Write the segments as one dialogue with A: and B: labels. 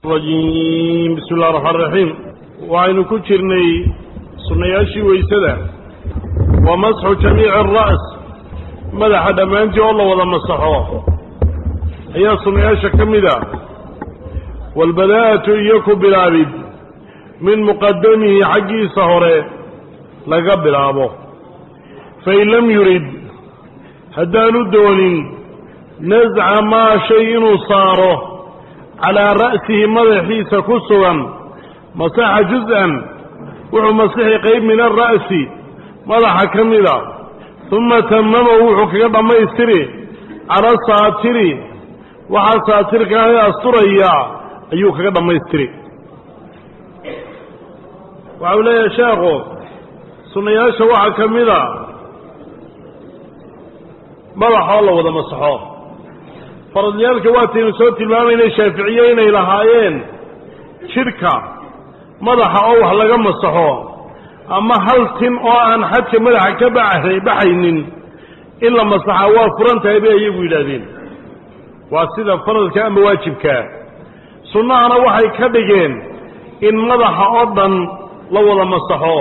A: rajim bismi illahi raxmaan raxiim waxaynu ku jirnay sunnayaashii weysada wa masxu jamiici ara's madaxa dhammaantii oo la wada masaxo ayaa sunnayaasha ka mida waalbadaa'atu iyo ku bilaabid min muqadamihi xaggiisa hore laga bilaabo fain lam yurid haddaanu doonin nasca maa shay inuu saaro calaa ra'sihi madaxiisa ku sugan masaxa juz-an wuxuu masixi qayb min alra'si madaxa ka mida uma tamamahu wuxuu kaga dhammaystiri cala saatiri waxaa saatirka ahe asturaya ayuu kaga dhammaystiri waxau leeyahay sheekhu sunnayaasha waxaa ka mida madaxoo la wada masaxo faradyaalka waataynu soo tilmaamaynay shaaficiye inay lahaayeen jidhka madaxa oo wax laga masaxo ama hal tin oo aan xadka madaxa ka baxay baxaynin in la masaxaa waa furan tahay bay iyagu yidhaahdeen waa sida faradka ama waajibkaa sunnahana waxay ka dhigeen in madaxa oo dhan la wada masaxo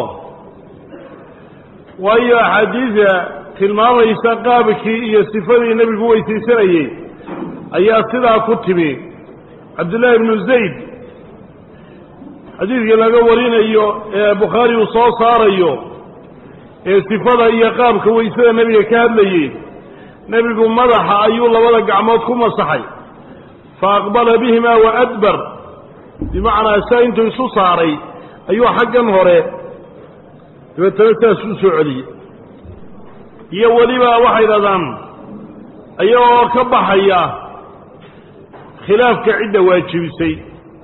A: waayo axaadiida tilmaamaysa qaabkii iyo sifadii nebigu weysaysanayey ayaa sidaa ku timi cabdullaahi ibnu zayd xadiidkii laga warinayo ee bukhaari uu soo saarayo ee sifada iyo qaabka weysada nebiga ka hadlayey nebigu madaxa ayuu labada gacmood ku masaxay fa aqbala bihimaa wa adbar bimacnaa saa intuu isu saaray ayuu xaggan hore dabeetana saas u soo celiyey iyo weliba waxay dhahdaan ayagoo ka baxaya khilaafka cidda waajibisay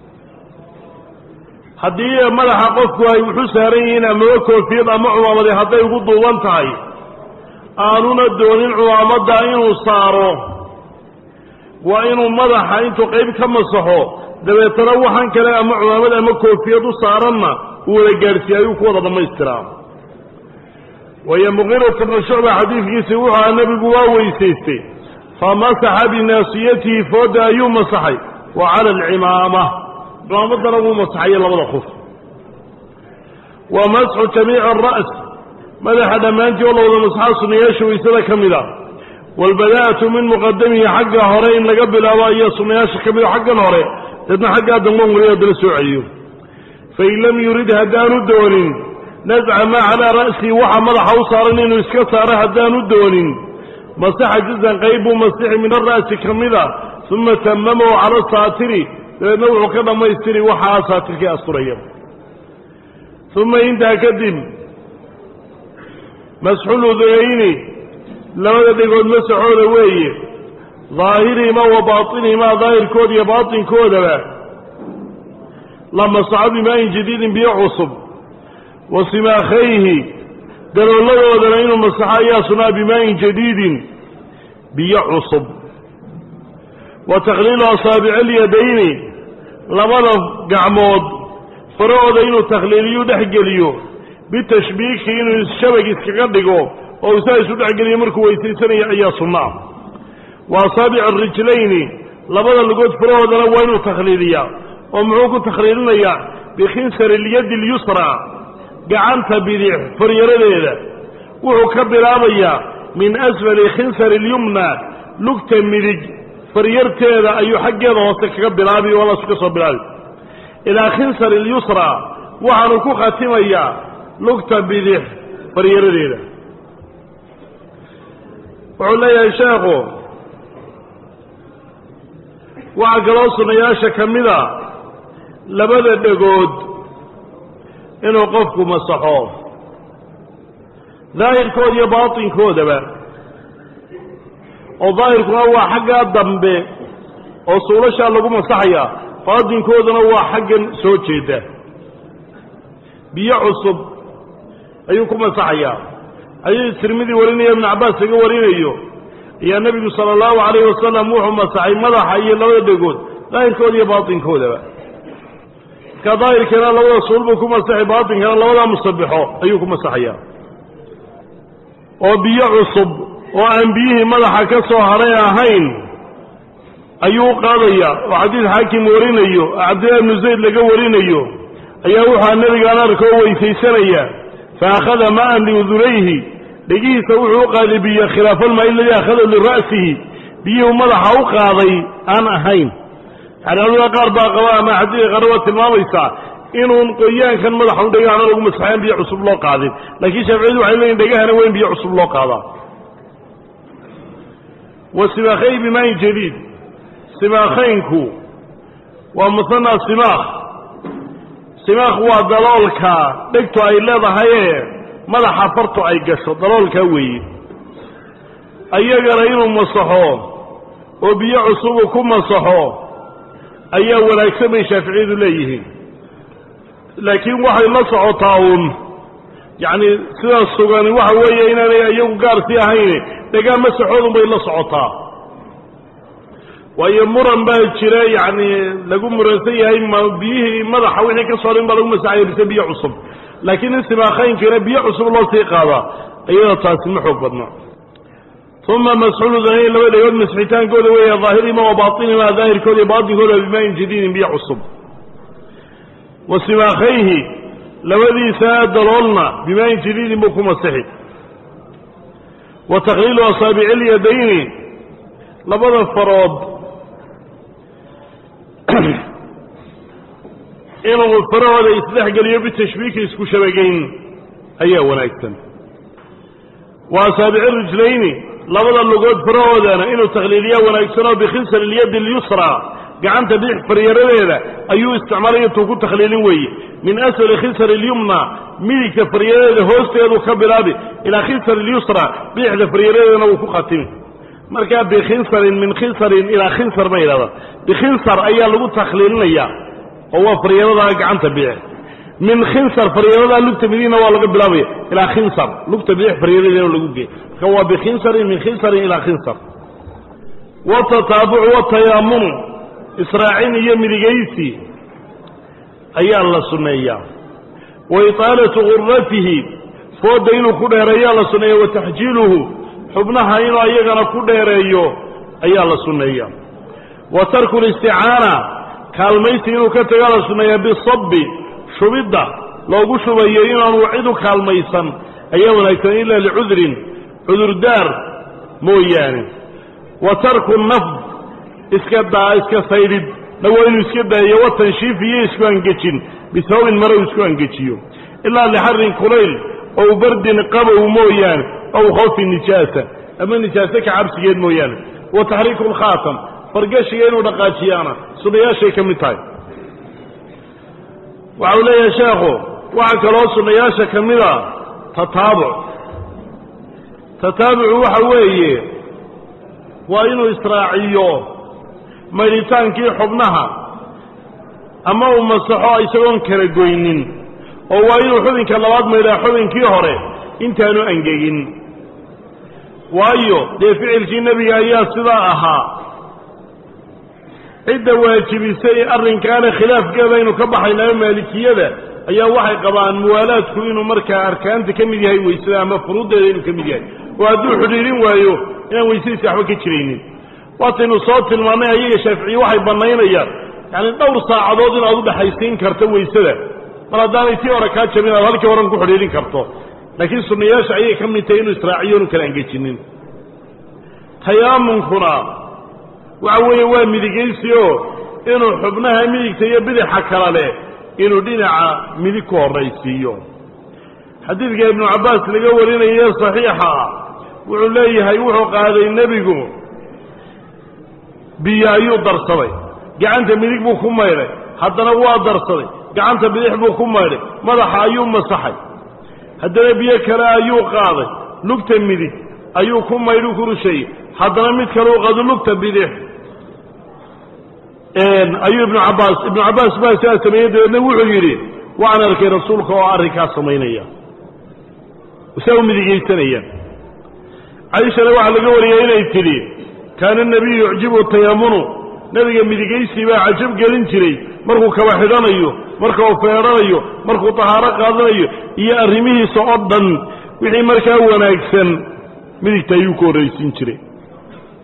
A: haddii madaxa qofku ay wuxu saaran yihiin amaba koofiyad ama cumaamade hadday ugu duuban tahay aanuna doonin cumaamadda inuu saaro waa inuu madaxa intuu qayb ka masaxo dabeetana waxan kale ama cumaamad ama koofiyad u saaranna uu wada gaadhsiiye ayuu ku wada dhammaystiraa waayo muqiirata bna shucba xadiidkiisi wuxuu aha nebigu waa weysaystay famasaxa binaasiyatihi fooda ayuu masaxay wa cala alcimaama cimaamaddana wuu masaxaye labada qof wa masxu jamiici ara's madaxa dhammaantii oo la wada masaxa sunnayaasha weysada ka mid a waalbadaa'atu min muqadamihi xagga hore in laga bilaabo ayaa sunnayaasha ka mida xaggan hore deedna xaggaa damban weli haddana soo celiyo fain lam yurid haddaanu doonin nasca maa calaa ra'sihi waxa madaxa u saaran inuu iska saaro haddaanu doonin masaxa juzan qayb buu masixi min ara'si ka mida uma tamamahu cala saatiri dabeedna wuxuu ka dhammaystiri waxaa saatirkii asturaya uma intaa kadib masxuludunayni labada dhegood masaxooda weeye daahirihimaa wa baatinihimaa daahirkooda iyo baatinkoodaba la masaxo bimaa'in jadiidin biyo cusub wa simaakhayhi dalooladoodana inuu masaxo ayaa sunaa bimaa'in jadiidin biyo cusub wa takhliilu asaabici alyadayni labada gacmood farahooda inuu takhliiliyu dhex geliyo bitashbiiki inuu shabag iskaga dhigo oo isaa isu dhexgeliyo markuu weysaysanayo ayaa sunnaa wa asaabici arijlayni labada lugood farahoodana waa inuu takhliiliyaa oo muxuu ku takhliilinayaa bikhinsari ilyadi اlyusra gacanta bidix faryaradeeda wuxuu ka bilaabayaa min asfali khinsari اlyumna lugta midig faryarteeda ayuu xaggeeda hoose kaga bilaabi oo laasu ka soo bilaabi ilaa khinsari اlyusra waxaanu ku khatimayaa lugta bidix faryaradeeda wuxuu leeyahay sheekhu waxaa kaloo sunnayaasha ka mida labada dhegood inuu qofku masaxo daahirkooda iyo baatinkoodaba oo daahirkuna waa xaggaa dambe oo suulashaa lagu masaxaya baatinkooduna waa xaggan soo jeeda biyo cusub ayuu ku masaxayaa ayuu tirmidi warinaya ibnu cabbaas laga warinayo ayaa nebigu sala allahu calayhi wasalam wuxuu masaxay madaxa iyo labada dhegood daahirkooda iyo baatinkoodaba marka daahirkana labada suul buu ku masaxay baatinkana labadaa musabixo ayuu ku masaxayaa oo biyo cusub oo aan biyihii madaxa ka soo hadhay ahayn ayuu qaadaya oo xadiid xaakim warinayo oo cabdillahi bnu zayd laga warinayo ayaa wuxua nebigaan arkoo weysaysanaya fa akhada ma'an liudunayhi dhegihiisa wuxuu u qaaday biyo khilaafalmaa iladii akhada lira'sihi biyuhu madaxa u qaaday aan ahayn yani culamada qaar baa qaba ama xadiidka qaar waa tilmaamaysaa inuun qoyaankan madaxa un dhegahana lagu masaxayn biyo cusub loo qaadin laakiin shaaficiyadu waxay leeyihin dhegahana waa in biyo cusub loo qaadaa wa simaakhay bimaayin jadiid simaakhaynku waa musanaa simaakh simaakh waa daloolka dhegtu ay leedahayee madaxa fartu ay gasho daloolkaa weeye ayagana inuu masaxo oo biyo cusubu ku masaxo ayaa wanaagsan bay shaaficiyadu leeyihiin laakiin waxay la socotaa uun yacni sidaas sugani waxa weeye inaanay iyagu gaarsii ahayn dhegaa masaxoodun bay la socotaa waayo muran baa jira yacni lagu muransan yahay ma biyihii madaxa wixii ka soo dhin baa lagu masaxaya mise biyo cusub laakiin in simaakhaynkiina biyo cusub loo sii qaadaa iyada taasi ma xoog badna uma masxuuludanayn laba dhegood masxitaankooda weeya daahirihima wa baatinihima daahirkooda iyo baatinkooda bimaayin jadiidin biyo cusub wa simaakhayhi labadiisa daloolna bimaayin jadiidin buu ku masixi wa takhliilu asaabici ilyadayni labada farood inuu farahooda isdhexgeliyo bitashbiiki isku shabagayn ayaa wanaagsan wa asaabici rijlayni labada lugood farahoodana inuu takhliiliyaa wanaagsanoo bikhinsar ilyadi اlyusra gacanta bidix faryaradeeda ayuu isticmaalaya intuu ku takhliilin weeye min asfali khinsar اlyumna midigta faryaradeeda hoosteedu ka bilaabi ilaa khinsar اlyusra bidixda faryaradeedana wuu ku khatimi markaa bikhinsarin min khinsarin ilaa khinsar ma yidhahda bikhinsar ayaa lagu takhliilinaya oo waa faryaradaa gacanta bidix min khinsar faryaradaa lugta midigna waa laga bilaabaya ilaa khinsar lugta bidix faryaradeena lagu geey marka waa bikhinsarin min khinsarin ilaa khinsar watataabucu watayaamunu israacin iyo midigaysi ayaa la sunneeyaa wa itaalatu gurratihi fooda inuu ku dheereeyaa la sunneeya wa taxjiiluhu xubnaha inuu ayagana ku dheereeyo ayaa la sunneeya wa tarku listicaana kaalmaysi inuu ka tagaa la sunneeyaa bisabbi shubidda loogu shubayo inaanu cid u kaalmaysan ayaa wanaagsan ilaa licudrin cudurdaar mooyaane wa tarku nafd iska daa iska saydhid na waa inuu iska daayo wa tanshiif iyo isku angejin bisababin marow isku angejiyo ilaa lixarin kulayl ow bardin qabow mooyaane ow khawfi nijaasa ama nijaase ka cabsigeed mooyaane wa taxriiku lkhaatam fargashiga inuu dhaqaajiyaana sunnayaashay ka mid tahay waxa uu leeyahay sheekhu waxaa kaloo sunnayaasha ka mida tataabuc tataabucu waxa weeye waa inuu israaciyo maydhitaankii xubnaha ama uu masaxo isagoon kala goynin oo waa inuu xubinka labaad maydhaa xubinkii hore intaanu angegin waayo dee ficilkii nebiga ayaa sidaa ahaa cidda waajibisay arrinkaana khilaafkeeda aynu ka baxaynaa maalikiyada ayaa waxay qabaan muwaalaadku inuu markaa arkaanta ka mid yahay weysada ama furuuddeeda inuu ka mid yahay oo hadduu xidhiirin waayo inaan weysadiisi waxba ka jiraynin waataynu soo tilmaannay ayaga shaaficiye waxay bannaynayaan yacani dhowr saacadood inaad u dhexaysiin karto weysada mar haddaanay tii hore kaa jabin aad halkii horan ku xidhiirin karto laakiin sunnayaasha ayay ka mid tahay inuu israaciyo inu kala angejinin tayaamunkuna waxa weeye waa midigaysi oo inuu xubnaha midigta iyo bidixa kala leh inuu dhinaca midig ku horraysiiyo xadiidka ibnu cabbaas laga warinaye saxiixa ah wuxuu leeyahay wuxuu qaaday nebigu biyo ayuu darsaday gacanta midig buu ku maydhay haddana waa darsaday gacanta bidix buu ku maydhay madaxa ayuu masaxay haddana biyo kale ayuu qaaday lugta midig ayuu ku maydhu ku rusheeyey haddana mid kale u qaado lugta bidix ayuu ibnu cabbaas ibnu cabbaas baa sidaa sameeyey dabeedna wuxuu yidhi waan arkay rasuulka oo arrinkaas samaynaya saa u midigaysanaya caishana waxaa laga wariyay inay tidhi kaana nebiyu yucjibu tayamunu nebiga midigaysi baa cajab gelin jiray markuu kaba xidhanayo marka uu feedhanayo markuu tahaaro qaadanayo iyo arrimihiisa oo dhan wixii markaa wanaagsan midigta ayuu ku horraysiin jiray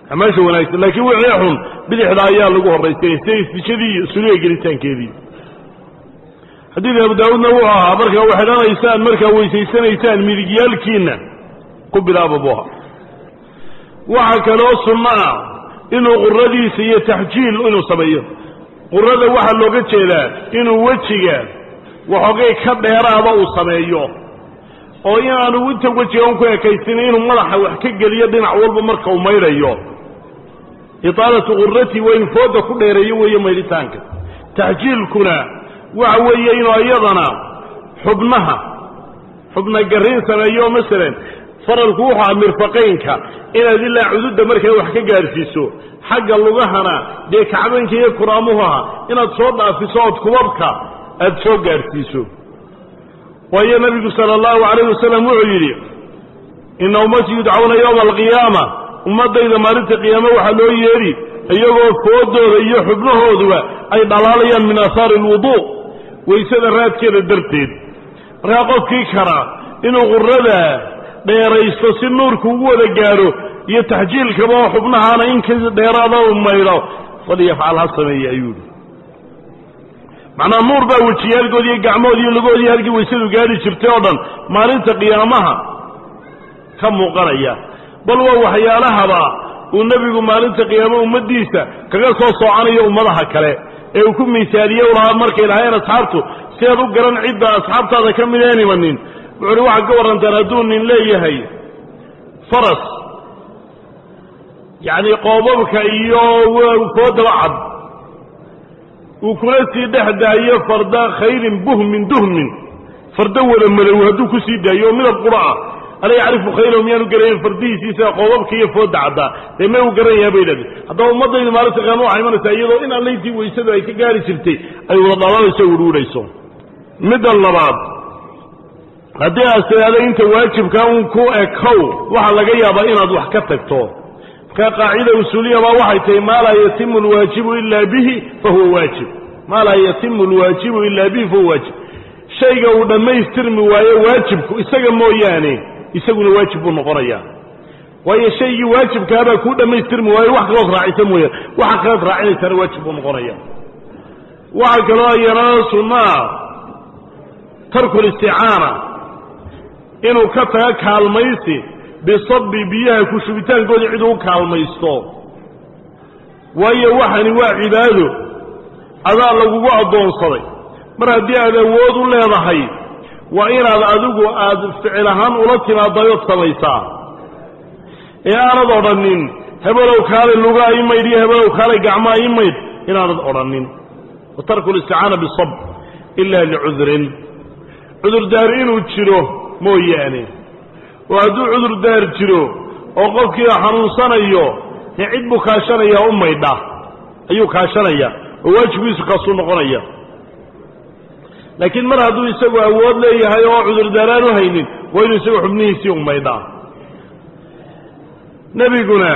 A: acmaasha wanaagsan laakiin wixii xun bidixda ayaa lagu horraysanay sida istijadii iyo suliga gelitaankeedii xadiidka abu daawuudna wuxuu ahaa markaa waxidhanaysaan markaa weysaysanaysaan midigyaalkiinna ku bilaaba buha waxaa kaloo sunno ah inuu quradiisa iyo taxjiil inuu sameeyo qurada waxaa looga jeedaa inuu wejiga waxoogay ka dheeraada uu sameeyo oo in aanu inta wejiga un ku ekaysin inuu madaxa wax ka geliyo dhinac walba marka uu maydhayo itaalatu qurati waa in fooda ku dheereeyo weeye maydhitaanka taxjiilkuna waxa weeye inuu iyadana xubnaha xubna garrin sameeyo masalan faralku wuxuu aha mirfaqaynka inaad ilaa cududda markaa wax ka gaadhsiiso xagga lugahana dee kacbanka iyo kuraamuhaha inaad soo dhaafiso ood kubabka aad soo gaadhsiiso waayo nebigu sala allahu calayh wasalam wuxuu yidhi ina ummatii yudcawna yowma alqiyaama ummaddayda maalinta qiyaame waxaa loo yeedhi iyagoo foodooda iyo xubnahooduba ay dhalaalayaan min aahaari alwuduu waysada raadkeeda darteed markaa qofkii kara inuu qurada dheeraysto si nuurku ugu wada gaadho iyo taxjiilkaba oo xubnahaana in ka dheeraada u maydho falyafcal ha sameeye ayuu yidhi macnaa nuur baa wejiyaalkoodi iyo gacmoodi iyo lagoodii halkii waysadu gaadhi jirtay oo dhan maalinta qiyaamaha ka muuqanaya bal waa waxyaalahaba uu nebigu maalinta qiyaamo ummaddiisa kaga soo soocanayo ummadaha kale ee uu ku miisaaliye u lahaa markay lahaayeen asxaabtu si aad u garan cidda asxaabtaada ka mid een imanin wuxu uhi waxaad ka warrantaan hadduu nin leeyahay faras yacni qoobabka iyo foodaba cad uu kuna sii dhex daayo farda khayrin buhmin duhmin farda wada madow hadduu ku sii daayo oo midab qura ah ala yacrifu khayrahu miyaanu garanayn fardihiisiisa qoobabka iyo fooda caddaa dee may u garanayaa bay idhahdeen haddaba ummaddayda maalinta qiyaama waxay imanaysaa iyadoo in allayntii waysadu ay ka gaari jirtay ay wada dhalaalayso o werwurhayso midda labaad haddii aad tidhaahdo inta waajibka un ku ekow waxaa laga yaabaa inaad wax ka tagto markaa qaacida usuuliya baa waxay tahay maa laa yatimu alwaajibu ila bihi fahuwa waajib maa laa yatimu alwaajibu ila bihi fahuwa waajib shayga uu dhammaystirmi waayo waajibku isaga mooyaane isaguna waajib buu noqonayaa waayo shaygii waajibkaabaa kuu dhammaystirmi waayo wax kalood raacisa mooyaan waxa kalood raacinaysaana waajib buu noqonaya waxaa kaloo iyana sunnaa tarku listicaana inuu ka taga kaalmaysi bisabi biyaha ku shubitaankooda cid uu kaalmaysto waayo waxani waa cibaado adaa lagugu addoonsaday mar haddii aad awood u leedahay waa inaad adigu aad ficil ahaan ula timaadayood samaysaa ee aanad odhanin hebelow kaalay lugaa ii maydh iyo hebelow kaalay gacmaa ii maydh inaanad odhanin wa tarku listicaana bisab ila licudrin cudurdaar inuu jiro mooyaane oo hadduu cudurdaar jiro oo qofkii xanuunsanayo dee cid buu kaashanayaa u maydha ayuu kaashanaya oo waajibkiisu kaasuu noqonaya laakiin mar hadduu isagu awood leeyahay oo cudurdaaraan u haynin waa inuu isagu xubnihiisii u maydhaa nebiguna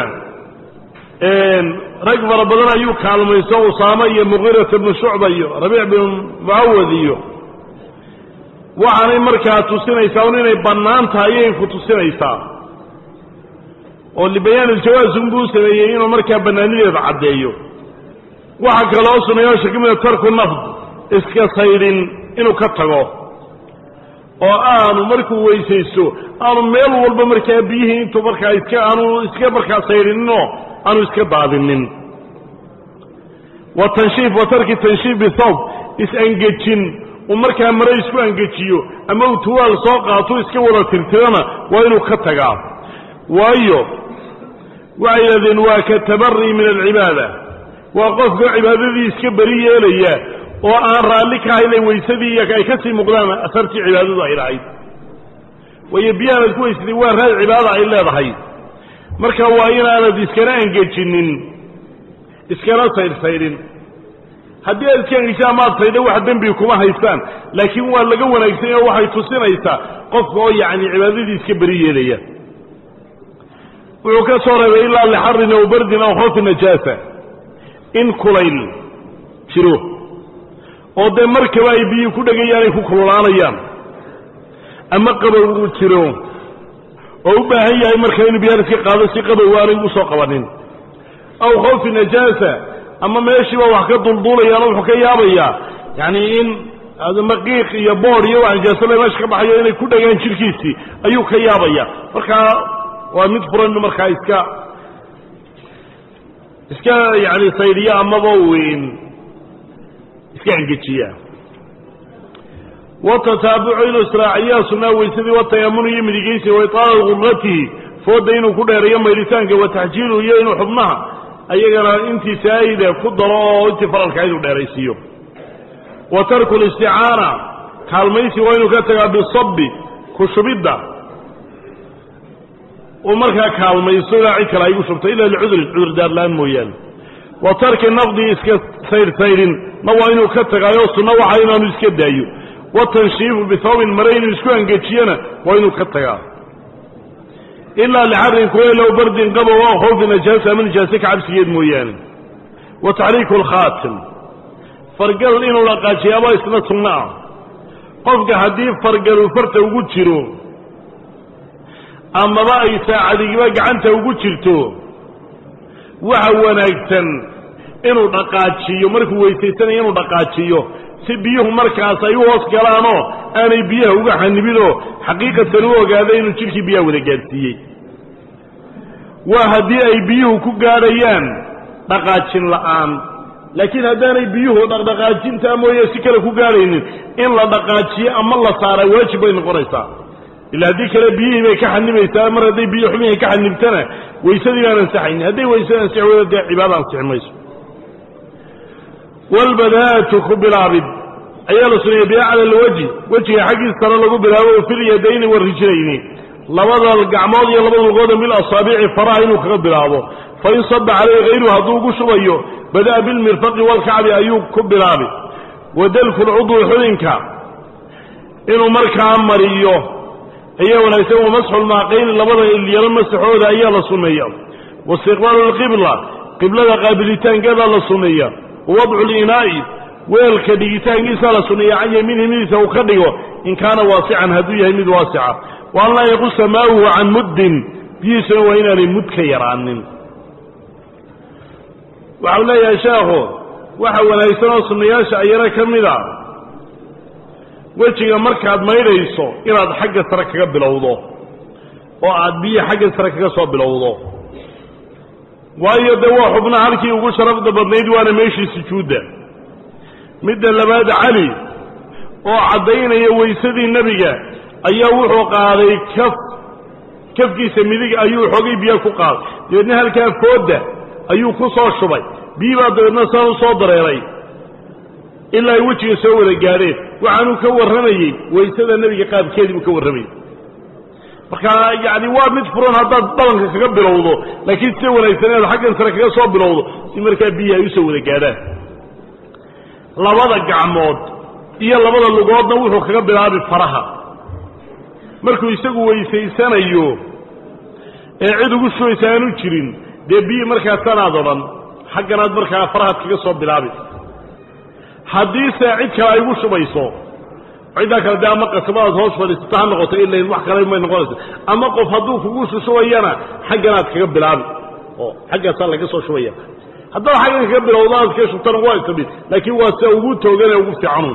A: rag fara badan ayuu kaalmayso usaama iyo muqiirata bnu shucba iyo rabiic binu mucawad iyo waxaanay markaa tusinaysaa un inay bannaan tahay ayay ku tusinaysaa oo libayaan iljawaas unbuu sameeyey inuu markaa bannaanideeda caddeeyo waxaa kaloo sunayaasha ka mida tarku nafd iska saydhin inuu ka tago oo aanu markuu weysaysto aanu meel walba markaa biyihii intuu markaa iska aanu iska markaa saydhininoo aanu iska daadinin wa tanshiif wa tarki tanshiif bithawb is-angejin uu markaa mare isku angejiyo ama uu tuwaal soo qaato iska wada tirtirana waa inuu ka tagaa waayo waxay yidhahdeen waa ka tabari min alcibaada waa qofka cibaadadii iska beri yeelaya oo aan raalli ka haynay weysadii iyo ay ka sii muuqdaan asartii cibaadadu ay lahayd waayo biyahaanad ku weysatay waa raad cibaada ay leedahay marka waa inaanad iskana angejinin iskana saydhsaydhin haddii aad iska angejisaan maad saydha wax dembi kuma haystaan laakiin waa laga wanaagsan oo waxay tusinaysaa qofka oo yacni cibaadadii iska beri yeelaya wuxuu ka soo reebay ilaa lixarin aw bardin aw khawfi najaasa in kulayl jiro oo dee markaba ay biyii ku dhegayaan ay ku kululaanayaan ama qabow uu jiro oo u baahan yahay marka inuu biyahan iska qaado si qabow aanay u soo qabanin aw khawfi najaasa ama meeshiiba wax ka dulduulayaano wuxuu ka yaabayaa yacni in maqiiq iyo bood iyo wax nijaasole meesha ka baxayo inay ku dhagaan jirhkiisii ayuu ka yaabaya markaa waa mid furan markaa iska iska yani saydiya amaba weyn iska engejiya watataabucu inuu israaciyaa sunaa weysadii watayamunu iyo midigeysi wa itaala gurratihi fooda inuu ku dheereeyo maydhitaanka wa taxjiilu iyo inuu xubnaha ayagana intii saa'ida ku daro oo intii faralka inuu dheeraysiiyo wa tarku listicaana kaalmaysi waa inuu ka tagaa bisabi ku shubidda uu markaa kaalmaysto ilaa cid kale aygu shubto ila licudrin cudurdaarla-aan mooyaane wa tarki naqdi iska sayrsaydhin na waa inuu ka tagaayo sunno waxa inaanu iska daayo watanshiifu bihawbin mare inuu isku angejiyana waa inuu ka tagaa ilaa lixarin kuleelow bardin qabow oo khawfi najaasa ama nijaase ka cabsigeed mooyaane wa taxriiku alkhaatim fargal inuu dhaqaajiyaaba isna sunno ah qofka haddii fargalu farta ugu jiro amaba ay saacadigiba gacanta ugu jirto waxa wanaagsan inuu dhaqaajiyo markuu weysaysanayo inuu dhaqaajiyo si biyuhu markaas ay u hoos galaanoo aanay biyaha uga xanibinoo xaqiiqatan u ogaada inuu jidhkii biyaha wada gaadhsiiyey waa haddii ay biyuhu ku gaadhayaan dhaqaajin la'aan laakiin haddaanay biyuhu dhaqdhaqaajintaa mooye si kale ku gaadhaynin in la dhaqaajiyo ama la saaraa waajib bay noqonaysaa ila haddii kale biyihii bay ka xanibaysaa mar hadday biyo xumihii ka xanibtana weysadii baan ansaxaynin hadday weysada ansixi weydo dee cibaada ansixi mayso walbadaatu ku bilaabid ayaa la suneeyey biacla alwajhi wejiga xaggiis sare lagu bilaabo fi lyadayni warijlayni labada gacmood iyo labada lugood bil asaabici faraha inuu kaga bilaabo fain saba calayhi hayruhu hadduu ugu shubayo bada'a bilmirfaqi walkacbi ayuu ku bilaabi wadalku lcudwi xudinka inuu markaa mariyo ayaa wanaagsan wamasxu lmaaqayni labada ilyaro masaxooda ayaa la sunneeya waistiqbaalu lqibla qiblada qaabilitaankeedaa la sunneeya wawadcu linaa'i weelka dhigitaankiisa la sunneeya can yamiinihi midiisa uu ka dhigo in kaana waasican hadduu yahay mid waasica wa an laa yaqusa maauhu can muddin biyihiisuna waa inaanay mud ka yaraanin waxau leeyahay sheekhu waxa wanaagsan oo sunnayaasha ayana ka mid a wejiga markaad maydhayso inaad xagga sare kaga bilowdo oo aad biyo xagga sare kaga soo bilowdo waayo dee waa xubna halkii ugu sharafda badnayd waana meeshii sujuudda midda labaad cali oo caddaynaya weysadii nebiga ayaa wuxuu qaaday kaf kafkiisa midig ayuu xogay biyo ku qaaday dabeedna halkaa foodda ayuu ku soo shubay biyi baa dabeedna saan u soo dareeray ilaa ay wejiga soo wada gaadheen waxaanuu ka warramayey waysada nebiga qaabkeedii buu ka warramayey marka yacni waa mid furan haddaad dhabanka kaga bilowdo laakiin sida wanaagsan inaad xaggan sare kaga soo bilowdo si markaa biyihi ay usoo wada gaadhaan labada gacmood iyo labada lugoodna wuxuu kaga bilaabi faraha markuu isagu weysaysanayo ee cid ugu shubaysa aanu jirin dee biyi markaa tanaad odhan xagganaad markaa farahaad kaga soo bilaabi haddiise cid kale ay ugu shubayso ciddaa kale dee ama qasabadaad hoos fadhiisato ha noqoto ilain wax kale may noqonaysa ama qof hadduu kugu shushubayana xagganaad kaga bilaabi oo xaggaasaa laga soo shubaya haddaad xaggan kaga bilowdo aad ka shubtana waa isla mid laakiin waa sia ugu toogan ee ugu fiicanuun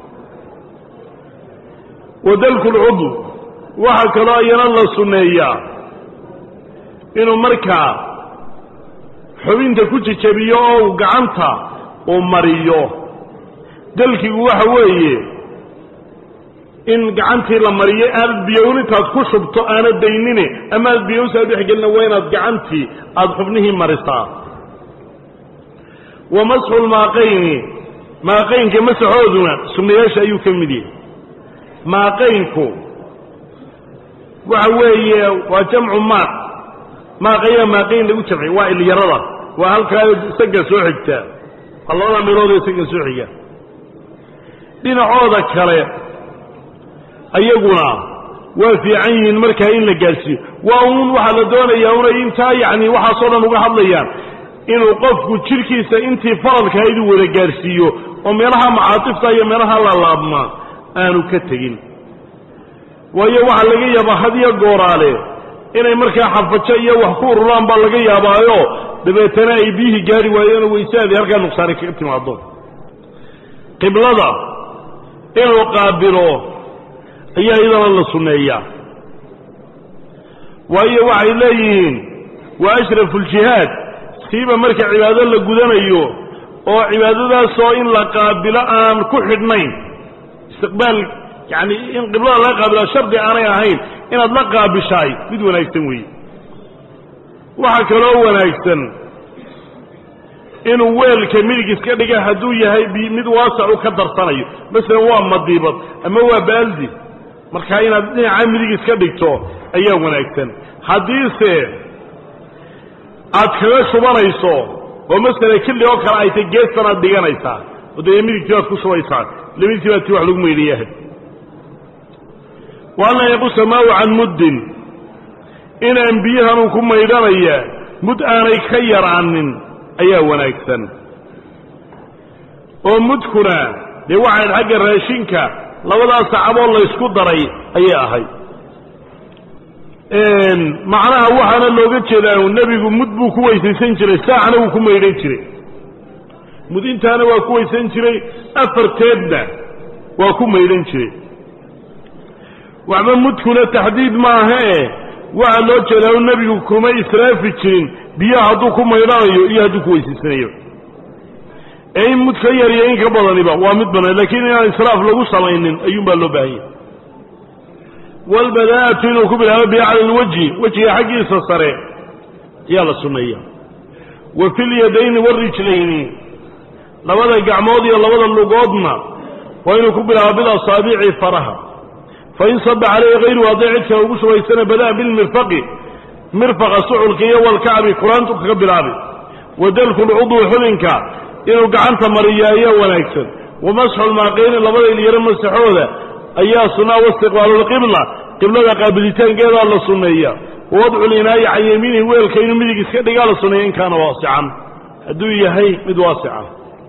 A: wadalku lcudw waxaa kaloo ayana la sunneeyaa inuu markaa xubinta ku jejebiyo oo uu gacanta uu mariyo dalkigu waxa weeye in gacantii la mariyo aanad biyown intaad ku shubto aanad daynine ama aad biyowsaa dhexgelina waa inaad gacantii aada xubnihii marisaa wa masxu lmaaqayni maaqaynka masaxooduna sunnayaasha ayuu ka mid yahay maaqaynku waxa weeye waa jamcu maaq maaqaya maaqayn lagu jamciy waa ilyarada waa halkaa isaga soo xigtaa waa labada meelood ee isaga soo xiga dhinacooda kale ayaguna waa fiican yihiin markaa in la gaadhsiiyo waa uun waxaa la doonayaa unay intaa yacni waxaasoo dhan uga hadlayaan inuu qofku jidhkiisa intii faradka iduu wada gaadhsiiyo oo meelaha macaatifta iyo meelaha lalaabmaa aanu ka tegin waayo waxaa laga yaabaa hadiyo gooraale inay markaa xafajo iyo wax ku ururaan baa laga yaabaayo dabeetana ay biyihii gaari waayeen oo weysaadii halkaa nuqsaani kaga timaado qiblada inuu qaabilo ayaa iyadana la sunneeyaa waayo waxay leeyihiin waa ashrafu ljihaad siiba marka cibaado la gudanayo oo cibaadadaasoo in la qaabilo aan ku xidhnayn istiqbaal yacani in qiblada laga qaabila shardi aanay ahayn inaad la qaabishaay mid wanaagsan weeye waxaa kaloo wanaagsan inuu weelka midig iska dhiga hadduu yahay mid waasacu ka darsanayo masalan waa madiibad ama waa baaldi markaa inaad dhinaca midig iska dhigto ayaa wanaagsan haddiise aad kaga shubanayso oo masala killi oo kale ay tay geestan aad dhiganaysaa oo dee midigtii baad ku shubaysaa lamidigtii baad tii wax lagu meydhiyahay wa an laa yaqusa maahu can muddin inaan biyahanuu ku maydhanaya mud aanay ka yaraanin ayaa wanaagsan oo mudkuna dee waxayd xagga raashinka labadaas sacaboo laysku daray ayay ahayd macnaha waxaana looga jeedaa nebigu mud buu ku weysaysan jiray saacna wuu ku maydhan jiray mud intaana waa ku weysan jiray afarteedna waa ku maydhan jiray waxba mudkuna taxdiid maahae waxaa loo jeedaa nebigu kuma israafi jirin biyaha hadduu ku maydhanayo iyo hadduu ku weysaysanayo ee in mud ka yariyo in ka badaniba waa mid banaan lakiin inaan israaf lagu samaynin ayuunbaa loo baahanya walbadaa'atu inuu ku bilaabo biyo cala alwajhi wejiga xaggiisa sare ayaa la sunneeya wa fi lyadayni warijlayni labada gacmood iyo labada lugoodna waa inuu ku bilaabo bilasaabici faraha fain saba calayhi hayruhu hadday cid kale ugu shubaysana bada'a bilmirfaqi mirfaqa suculka iyo walkacbi kuraantu kaga bilaabi wa dalku lcudwi xubinka inuu gacanta mariyo ayaa wanaagsan wa masxu lmaaqeyni labada ilyaro masaxooda ayaa sunaa waistiqbaalu lqibla qiblada qaabilitaankeedaa la sunneeya wawadcu linaayi can yamiinihi weelka inuu midig iska dhigaa la sunneeya in kaana waasican hadduu yahay mid waasica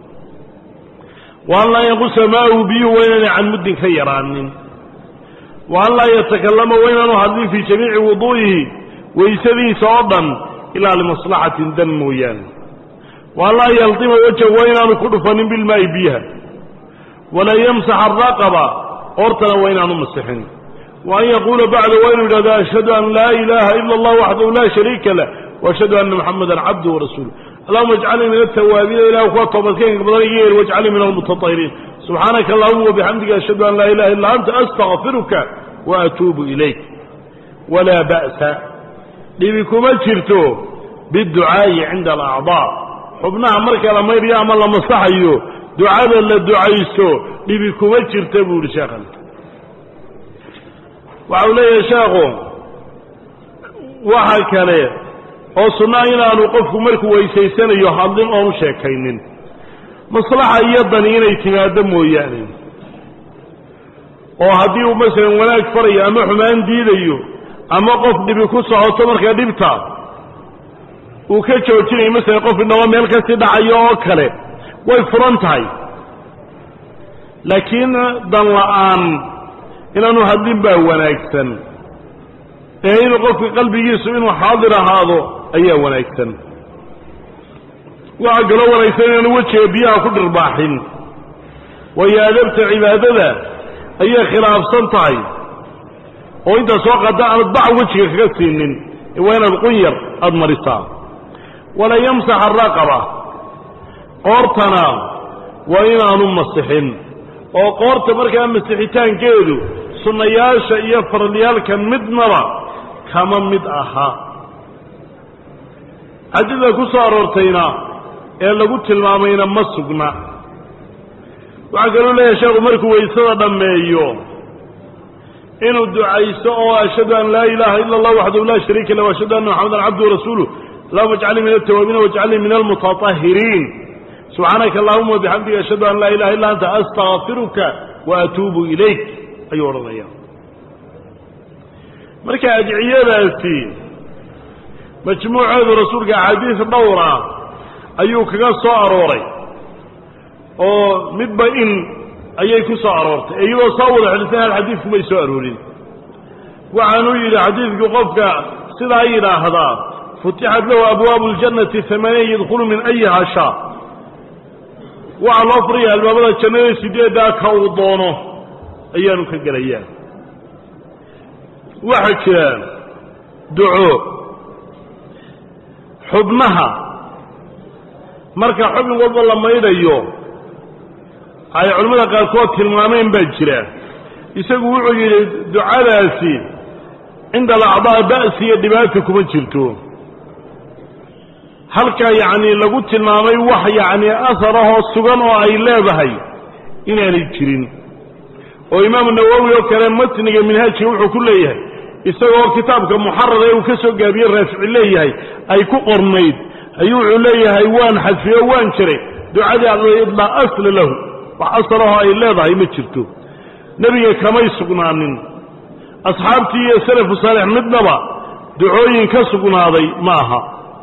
A: wa an laa yanqusa maahu biyuhu waa inaanay can muddin ka yaraanin wa an laa yatakallama waa inaanu hadlin fii jamiici wuduu'ihi waysadiisa oo dhan ilaa limaslaxatin dan mooyaane wa an laa yaldima wajha waa inaanu ku dhufanin bilmaa'i biyaha walaa yamsax araqaba hortana waa inaanu masixin wa an yaquula bacda waa inuu yidhahdo ashhadu an laa ilaaha ila allah waxdahu laa shariika lah waashhadu anna muxamadan cabduhu warasuuluh allahuma ajcalnii min altawaabiina ilah kuwa toobadkeenka badan iga yeer wajcalnii min almutatahiriin subxaanaka allahuma wabixamdika ashhadu an laa ilaha illa anta astakfiruka wa atuubu ilayk walaa ba'sa dhibi kuma jirto biducaa'i cinda alacdaa xubnaha marka la maydhayo ama la masaxayo ducada la ducaysto dhibi kuma jirta buu yihi sheekhan waxa uu leeyahay sheekhu waxa kale oo sunnaa inaanu qofku markuu weysaysanayo hadlin oonu sheekaynin maslaxa iyo dani inay timaaddo mooyaane oo haddii uu masalan wanaag farayo ama xumaan diidayo ama qof dhibi ku socoto markaa dhibta uu ka joojinayo masalan qof inaba meel kasii dhacayo oo kale way furan tahay laakiin dan la'aan inaanu hadlin baa wanaagsan ee inuu qofka qalbigiisu inuu xaadir ahaado ayaa wanaagsan waxaa kaloo wanaagsan inaanu wejiga biyaha ku dhirbaaxin waayo adabta cibaadada ayay khilaafsan tahay oo intaa soo qaada aanad bac wejiga kaga siinin waa inaad qunyar aada marisaa wala yamsax araqaba qoortana waa inaanu masixin oo qoorta markaa masixitaankeedu sunnayaasha iyo faralyaalka midnaba kama mid aha xadida ku soo aroortayna ee lagu tilmaamayna ma sugna waxaa kaloo leeyahay sheekhu markuu waysada dhammeeyo inuu ducaysto oo ashhadu an laa ilaaha ila allah waxdahu laa shariika lah ashhadu anna maxamadan cabduhu rasuuluh allahuma ajcalnii min altawaabiina wajcalnii min almutatahiriin subxaanaka allahuma wabixamdika ashhadu an laa ilaha illa anta astakfiruka wa atuubu ilayk ayuu odhanaya marka adciyadaasi majmuuceedu rasuulka axaadiis dhowra ayuu kaga soo arooray oo midba in ayay ku soo aroortay ee iyadoo soo wada xidhisan hal xadiidku may soo aroorin waxaanuu yidhi xadiidku qofka sidaa yidhaahdaa futixat lahu abwaabu اljannati hamaaniya yadkhulu min ayiha shaa waxaa loo furaya albaabada jannada sideeddaa ka uu doono ayaanu ka gelayaa waxaa jira duco xubnaha marka xubin walba la maydhayo ay culimmada qaarkood tilmaameen baa jira isagu wuxuu yidhi ducadaasi cinda alacdaa ba'si iyo dhibaata kuma jirto halka yacni lagu tilmaamay wax yacni asarahoo sugan oo ay leedahay inaanay jirin oo imaamu nawowi oo kale matniga minhaajka wuxuu ku leeyahay isagoo kitaabka muxarar ee uu ka soo gaabiye raafici leeyahay ay ku qornayd ayuu wuxuu leeyahay waan xadfiyo waan jiray ducadii alla laa asla lahu wax asarahoo ay leedahay ma jirto nebiga kamay sugnaanin asxaabtii iyo salafu saalix midnaba ducooyin ka sugnaaday ma aha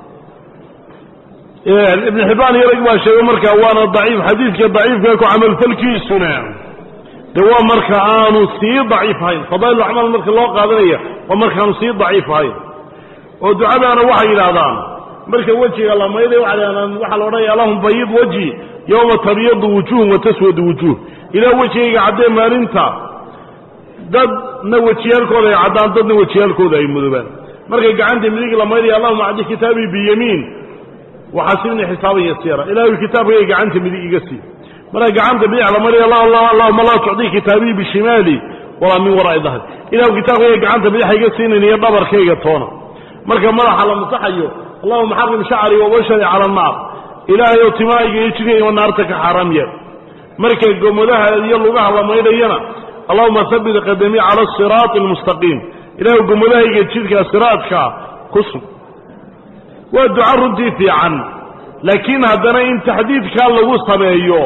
A: ibn xibbaan iyo rag baa sheegay markaa waana daciif xadiidka daciifka ku camalfalkiisuna de waa marka aanu sii daciifahayn fadaa'il acmaal marka loo qaadanaya waa markaanu sii daciifahayn oo ducadaana waxay yidhaahdaan marka wejiga la mayday waxaa la odhanaya allahum bayid wajhi yowma tabyadu wujuhum wa taswadu wujuh ilaa wejigayga caddee maalinta dadna wejiyaalkooda ay caddaan dadna wejiyaalkooda ay mudobaan markay gacanta midig la maydaya allahuma acdi kitaabii biyamiin waxaasibni xisaaban yasiira ilaahay kitaabkayga gacanta midig iga sii marka gacanta bidix la maydaya allahuma laa tucdii kitaabii bishimaali walaa min waraa'i dahri ilahu kitaabkayga gacanta bidixa iga siinayn iyo dhabarkayga toona marka madaxa la masaxayo allahuma xarim shacri wabashari cala annaar ilaahay oo timaayga iyo jidkayga naarta ka xaaraam yahay marka gomodaha iyo lugaha la maydhayana allahuma habit qadamii cala asiraati almustaqiim ilahay gomodahayga jidka siraadka ku sug waa duca runtii fiican laakiin haddana in taxdiidkaa lagu sameeyo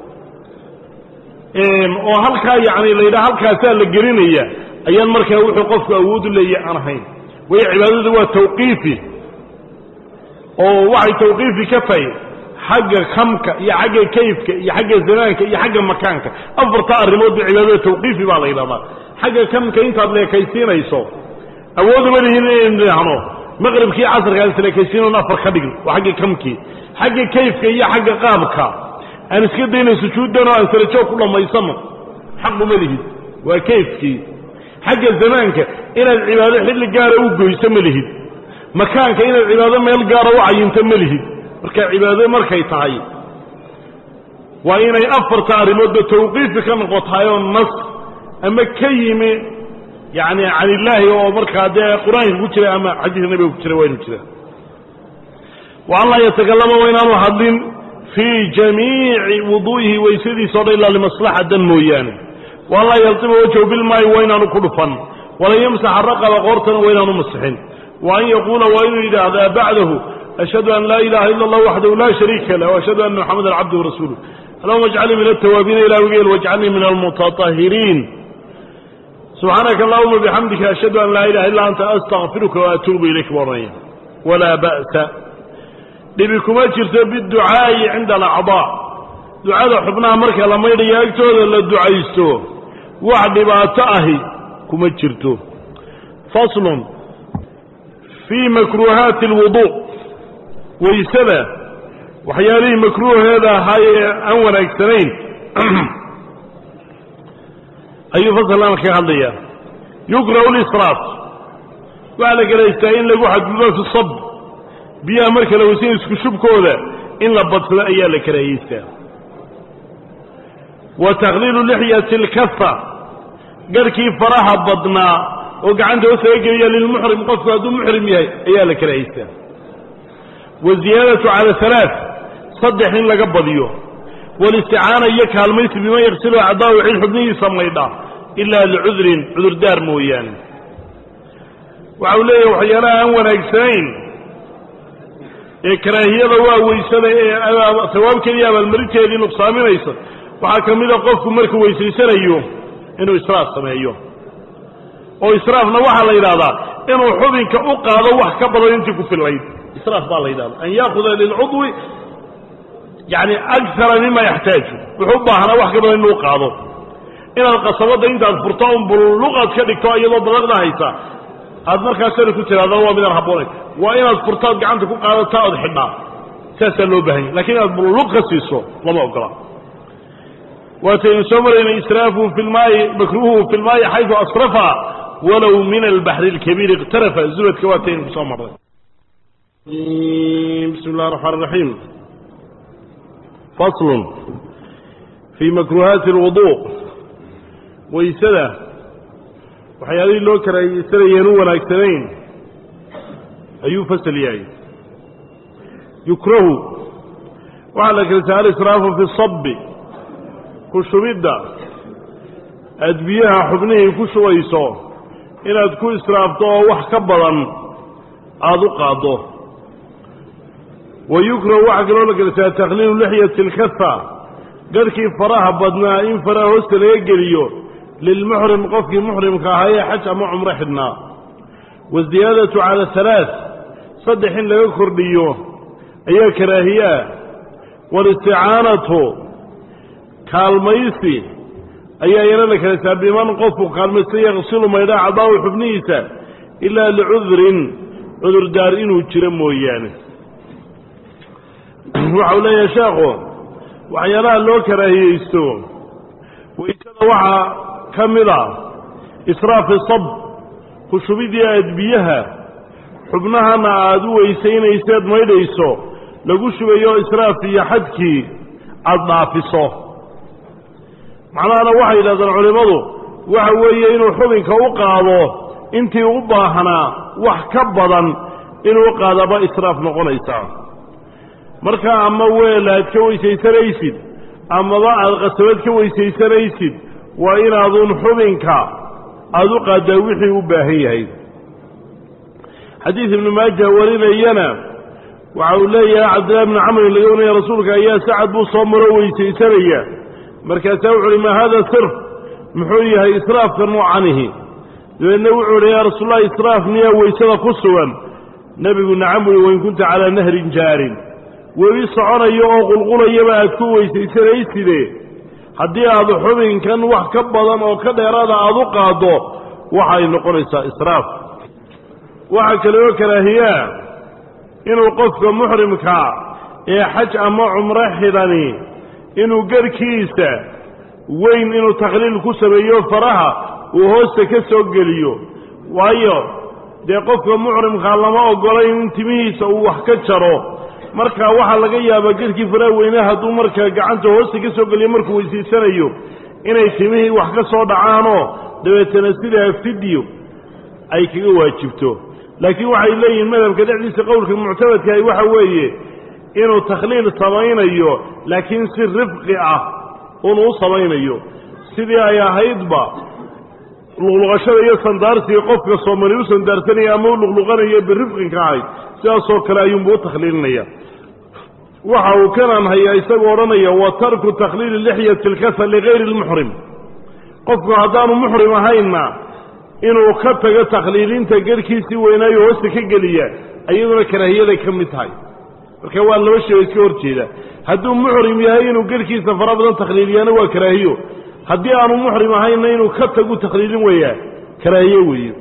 A: oo halkaa yacni la yidhaha halkaasaa la gelinaya ayaan markaa wuxuu qofku awoodu leeyahy aan ahayn waayo cibaadadu waa tawqiifi oo waxay tawqiifi ka tahay xagga kamka iyo xagga kayfka iyo xagga zamaanka iyo xagga makaanka afartaa arrimood ba cibaadada tawqiifi baa la yidhahdaa xagga kamka intaad leekaysiinayso awooduma lihin inaynu idhaahno maqribkii casarka aan isleekaysiinon afar ka dhigno waa xagga kamkii xagga kayfka iyo xagga qaabka aan iska dayno sujuuddan oo aan sarajoog ku dhammaysano xaquma lihid waa kayfkii xagga zamaanka inaad cibaado xilli gaara u goyso ma lihid makaanka inaad cibaado meel gaara u cayinto ma lihid marka cibaado markay tahay waa inay afarta arrimoodba tawqiifi ka noqotaayoo nas ama ka yimi yacni can illaahi oo markaa dee qur-aanka ku jira ama xadiiska nabiga ku jira waa inu jira wa an laa yatakallama waa inaanu hadlin fii jamiici wuduu'ihi waysadiisa o dhan ilaa limaslaxa dan mooyaane wa an laa yaltima wajhahu bilmaayi waa inaanu ku dhufan walan yamsaxa raqaba qoortana waa inaanu masixin wa an yaquula waa inuu yidhaahdaa bacdahu ashhadu an laa ilaha ila allah waxdahu laa shariika lah ashhadu ana moxamadan cabduhu rasuuluh allahuma ajcalnii min altawaabiina ilahwigeel wajcalnii min almutatahiriin subxaanaka allahuma bixamdika ashhadu an laa ilaha illa anta astakfiruka waatuubu ilayk buu odhanaya walaa ba'sa dhibi kuma jirto biducaa'i cinda alacdaa ducada xubnaha marka la maydhayo agtooda la ducaysto wax dhibaato ahi kuma jirto faslun fii makruuhaati alwudu waysada waxyaalihii makruuheeda ahaa ee aan wanaagsanayn ayuu fasalkan kaga hadlaya yukrahu lisraaf waxaa la gelaystaa in lagu xadgudo fi sab biyaha marka la weysan isku shubkooda in la badsado ayaa la karahayeystaa wa takhliilu lixyati alkafa garhkii faraha badnaa oo gacanta hoosaga geliya lilmuxrim qofku hadduu muxrim yahay ayaa la karahaystaa waziyaadatu cala halaa saddex in laga badiyo walisticaana iyo kaalmaysi biman yaksilu acdaahu cid xubnihiisa maydha ilaa licudrin cudurdaar mooyaane waxa uu leeyahay waxyaalaha aan wanaagsanayn ee karaahiyada waa weysada ee sawaabkeedii abaalmarinteedii nuqsaaminaysa waxaa ka mida qofku markuu weysaysanayo inuu israaf sameeyo oo israafna waxaa la yidhahdaa inuu xubinka u qaado wax ka badan intii ku fillayd israaf baa la yidhahda an yaakuda lilcudwi yani akara mima yaxtaaju wuxuu u baahnaa wax ka badan inuu qaado inaad qasabadda intaad furto un bulluqaad ka dhigto iyadoo balaqda haysa aad markaa sari ku tiraado waa midaan habboonayn waa inaad furtaad gacanta ku qaadataa ood xidhaa saasaa loo baahanya lakiin inaad bulluq ka siiso lama ogola waataynu soo maraynay israafuhu fi lmaayi makruuhu fi lmaayi xaydu asrafa walow min albaxri اlkabiir iqtarafa zubadka waataynu kusoo marnay bismi اllah الرaxmaan الraxiim fasl fii makruuhaati اlwudu waysada waxyaalihii loo karaahiyeysanayeen u wanaagsanayn ayuu fasal yahay yukrahu waxaa la kala saha alisraafu fi sabi ku shubidda aad biyaha xubnihii ku shubayso inaad ku israafto oo wax ka badan aada u qaaddo wa yukrahu waxaa kaloo la kala saha takhliilu lixyati alkafa garhkii faraha badnaa in faraha hoosta laga geliyo lilmuxrim qofkii muxrimka ahaa ee xaj ama cumro xidhnaa waziyaadatu cala halaaث saddex in laga kordhiyo ayaa karaahiyaa walisticaanatu kaalmaysi ayaa iyana la kala saa biman qofku kaalmaysta yaqsilu maydhaa cadaahu xubnihiisa ilaa licudrin cudurdaar inuu jiro mooyaane waxau leeyahay sheekhu waxyaalaha loo karaahiyeysto waysada waxaa ka mid a israafi sab ku shubidii aad biyaha xubnahana aada u weysaynayseed maydhayso lagu shubayo israaf iyo xadkii aada dhaafiso macnahana waxay yidhahdeen culimmadu waxa weeye inuu xubinka u qaado intii u baahnaa wax ka badan inuu u qaadaba israaf noqonaysaa marka ama weel aad ka weysaysanaysid amaba aada qasabad ka weysaysanaysid waa inaadun xubinka aada u qaaddaa wixii u baahan yahay xadiid ibnu maaja warinayana waxa uu leeyahay cabdillahi bni camrin laga warinaya rasuulka ayaa sacad buu soo maro weysaysanaya markaasaa wuxu uhi maa hada sirf muxuu yahay israafka noocanihi dabeedna wuxuu uhi yaa rasuullahi israaf miyaa weysada ku sugan nebigu nacam uhi wain kunta calaa nahrin jaarin webi soconayo oo qulqulayaba aad ku weysaysanaysidee haddii aad xubinkan wax ka badan oo ka dheeraada aada u qaaddo waxay noqonaysaa israaf waxaa kale oo karaahiyaa inuu qofka muxrimka ee xaj ama cumro xidhani inuu garhkiisa weyn inuu takhliil ku sameeyo faraha uu hoosta ka soo geliyo waayo dee qofka muxrimkaa lama ogolayn in timihiisa uu wax ka jaro marka waxaa laga yaabaa garhkii faraha weyne hadduu markaa gacanta hoosta ka soo geliyo markuu weysaysanayo inay timihii wax ka soo dhacaanoo dabeetana sidaa fidyo ay kaga waajibto laakiin waxay leeyihiin madhabka dhexdiisa qowlka muctamadkahi waxa weeye inuu takhliil samaynayo laakiin si rifqi ah unu u samaynayo sidii ay ahaydba luqluqashada iyo sandaarsiga qofka soomali u sandaarsanaya ama u luqluqanayo birifqinka ahayd sidaasoo kale ayuunbu u takhliilinaya waxa uu kanan hayaa isagoo odhanaya wa tarku takhliili lixyati lkasa ligayri lmuxrim qofku haddaanu muxrim ahaynna inuu ka tago takhliilinta garhkiisii weynaayo hoosta ka geliya iyaduna karaahiyaday ka mid tahay marka waa laba shay oo iska hor jeeda hadduu muxrim yahay inuu garhkiisa fara badan takhliiliyaana waa karaahiyo haddii aanu muxrim ahaynna inuu ka tagu takhliilin weeyaa karaahiyo weeye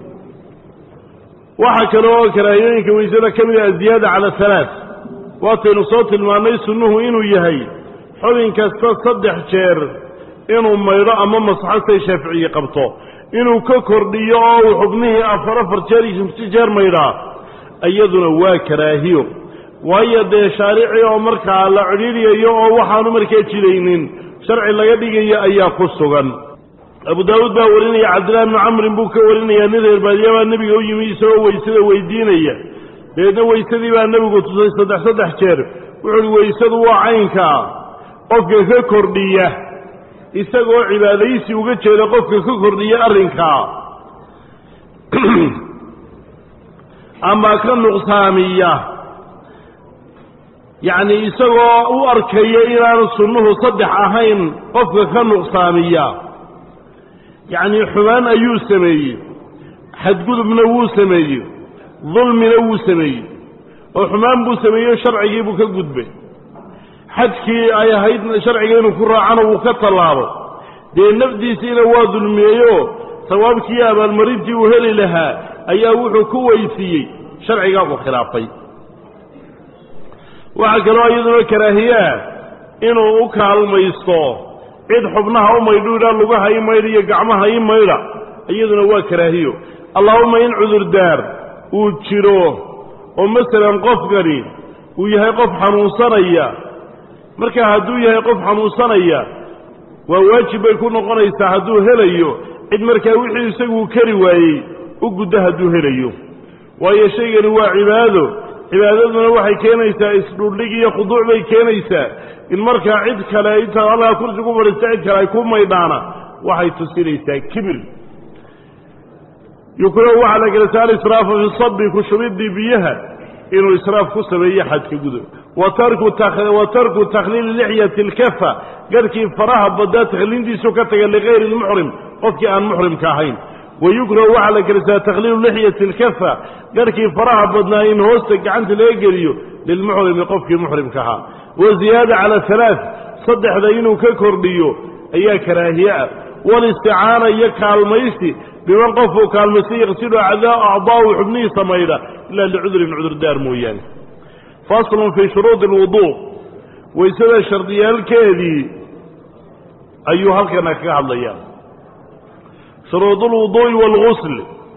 A: waxaa kale oo karaahiyooyinka weysada ka mid ah aziyaada cala halaa waataynu soo tilmaannay sunnuhu inuu yahay xubin kasta saddex jeer inuu maydho ama masaxo say shaaficiye qabto inuu ka kordhiyo oo uu xubnihii afar afar jeer iyo shamsi jeer maydhaa iyaduna waa karaahiyo waayo dee shaarici oo markaa la cidhiidyayo oo waxaanu markaa jiraynin sharci laga dhigayo ayaa ku sugan abu daawuud baa warinaya cabdillahi bnu camrin buu ka warinayaa nin reer baadiya baa nebiga u yimi isagoo weysada weydiinaya dabeedna weysadii baa nebigu tusay saddex saddex jeer wuxu uhi weysadu waa caynkaa qofka ka kordhiya isagoo cibaadaysi uga jeeda qofka ka kordhiya arrinkaa ama ka nuqsaamiya yacni isagoo u arkaya inaanu sunnuhu saddex ahayn qofka ka nuqsaamiya yacnii xumaan ayuu sameeyey xadgudubna wuu sameeyey dulmina wuu sameeyey oo xumaan buu sameeyey sharcigii buu ka gudbay xadkii ay ahayd sharciga inuu ku raacana wuu ka tallaabo dee nafdiisiina waa dulmiyeyoo sawaabkii abaalmarintii uu heli lahaa ayaa wuxuu ku weysiiyey sharcigaa uu khilaafay waxaa kaloo iyaduna karaahiyaa inuu u kaalmaysto cid xubnaha u maydhu idhaa lugaha i maydha iyo gacmaha i maydha iyaduna waa karaahiyo allaahuma in cudurdaar uu jiro oo masalan qofkani uu yahay qof xanuunsanaya markaa hadduu yahay qof xanuunsanaya waa waajib bay ku noqonaysaa hadduu helayo cid markaa wixii isaguu kari waayey u guddo hadduu helayo waayo shaygani waa cibaado cibaadaduna waxay keenaysaa isdhuldhig iyo khuduuc bay keenaysaa in markaa cid kale intaad halkaa kursi ku fadhiista cid kale ay ku maydhaana waxay tusinaysaa kibir yukrahu waxaa la gelasa alisraafu fi sabi ku shubidii biyaha inuu israaf ku sameeyo xadka gudub wa tarku takhliili lixyati alkafa garhkii faraha badaa takhliintiisu ka taga ligayri lmuxrim qofkii aan muxrimka ahayn wayukrahu waxaa la gelisaa takhliilu lixyati alkafa garhkii faraha badnaa in hoosta gacanta laga geliyo lilmuxrimi qofkii muxrimka ahaa waziyaada cala halaa saddexda inuu ka kordhiyo ayaa karaahiye ah walisticaana iyo kaalmaysi biman qofuu kaalmaystay yaqsidu acdaa'u xubnihiisa maydha ilaa licudurin cudurdaar mooyaane faslun fii shuruudi alwuduu waysada shardiyaalkeedii ayuu halkana kaga hadlayaa shuruud ulwuduu'i waalgusl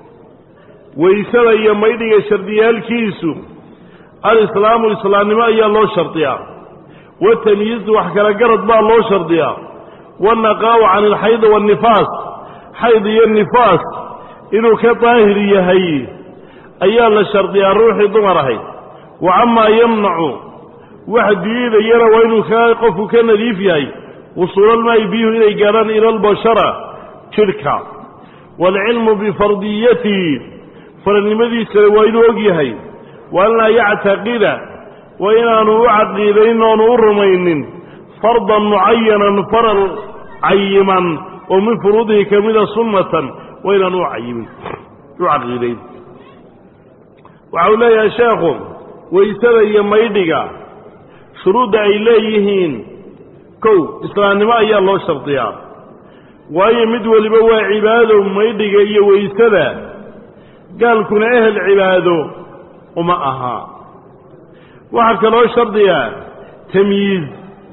A: waysada iyo maydhiga shardiyaalkiisu alislaamu islaamnimo ayaa loo shardiyaa watamyiizu wax kala garad baa loo shardiyaa wannaqaa'u can alxaydi waannifaas xayd iyo nifaas inuu ka daahir yahay ayaa la shardiyaa ruuxii dumar ahayd wa camaa yamnacu wax diidayana waa inuu ka qofku ka nadiif yahay wusuulalmaa'i biyuhu inay gaadhaan ila albashara jidhka waalcilmu bifardiyatihi faradnimadiisana waa inuu og yahay wa an laa yactaqida waa inaanu u caqiidayn oonu u rumaynin fardan mucayanan faral cayiman oo min furuudihi ka mida sunnatan waa inaanu u cayimin u caqiidayn waxa uu leeyahay sheekhu waysada iyo maydhiga shuruudda ay leeyihiin kow islaamnimo ayaa loo shardiyaa waayo mid weliba waa cibaado maydhiga iyo waysada gaalkuna ehel cibaado uma aha waxaa kaloo shardiyaa tamyiiz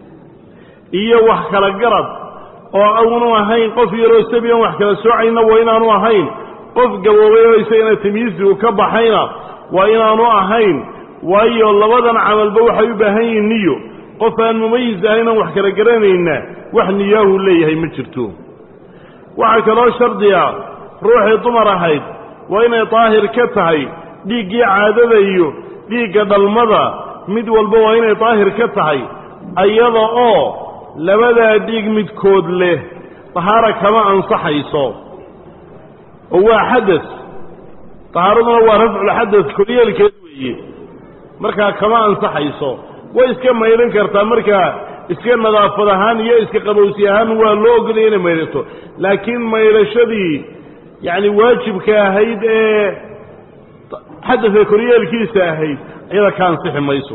A: iyo wax kala garad oo aanu ahayn qof yaroo sabi aan wax kala soocayna waa inaanu ahayn qof gaboobay oo isagana tamyiizigu ka baxayna waa inaanu ahayn waayo labadan camalba waxay u baahan yihiin niyo qof aan mumayis ahayn aan wax kala garanayna wax niyaahu leeyahay ma jirto waxaa kaloo shardiya ruuxii dumar ahayd waa inay daahir ka tahay dhiiggii caadada iyo dhiigga dhalmada mid walba waa inay daahir ka tahay ayada oo labadaa dhiig midkood leh dahaara kama ansaxayso oo waa xadas dahaaraduna waa rafculxadas koryeelkeed weeye markaa kama ansaxayso way iska maydhan kartaa markaa iska nadaafad ahaan iyo iska qabowsi ahaan waa loo ogolaya inay maydhato laakiin maydhashadii yacni waajibka ahayd ee xadadka koryeelkiisa ahayd iyada ka ansixi mayso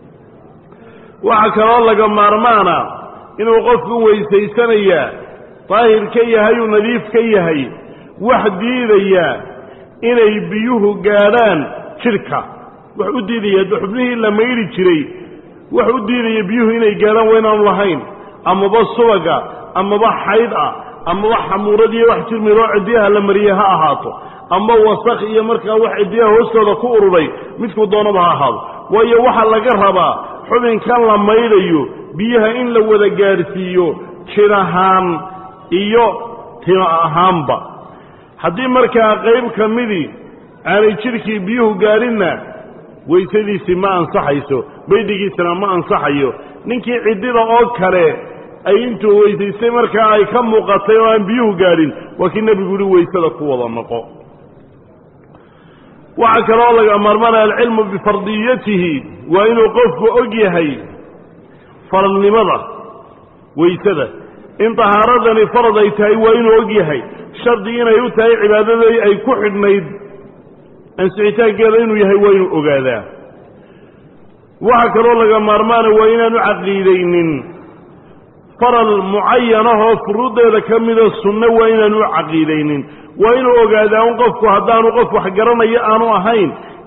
A: waxaa kaloo laga maarmaana inuu qofku weysaysanayaa daahir ka yahay uu nadiif ka yahay wax diidaya inay biyuhu gaadhaan jidhka wax u diidaya xubnihii la maydhi jiray wax u diidaya biyuhu inay gaadhaan waa inaanu lahayn amaba subaga amaba xayd ah amaba xamuuradiiyo wax jirmiroo ciddiyaha la mariyey ha ahaato ama wasakh iyo markaa wax ciddiyaha hoostooda ku ururay midkuu doonaba ha ahaado waayo waxaa laga rabaa xubinkan la maydhayo biyaha in la wada gaadhsiiyo jir ahaan iyo timo ahaanba haddii markaa qayb ka midii aanay jidhkii biyuhu gaadhinna weysadiisii ma ansaxayso baydhigiisana ma ansaxayo ninkii ciddida oo kale ay intuu weysaystay markaa ay ka muuqatay oo aan biyuhu gaadhin waa kii nebigu yihi weysada ku wada noqo waxaa kaloo laga maarmanaya alcilmu bifardiyatihi waa inuu qofku og yahay faradnimada weysada in tahaaradani farad ay tahay waa inuu og yahay shardi inay u tahay cibaadadii ay ku xidhnayd ansixitaankeeda inuu yahay waa inuu ogaadaa waxaa kaloo laga maarmaana waa inaanu caqiidaynin faral mucayanahoo furuuddeeda ka mida sunno waa inaanu caqiidaynin waa inuu ogaadaa un qofku haddaanu qof wax garanayo aanu ahayn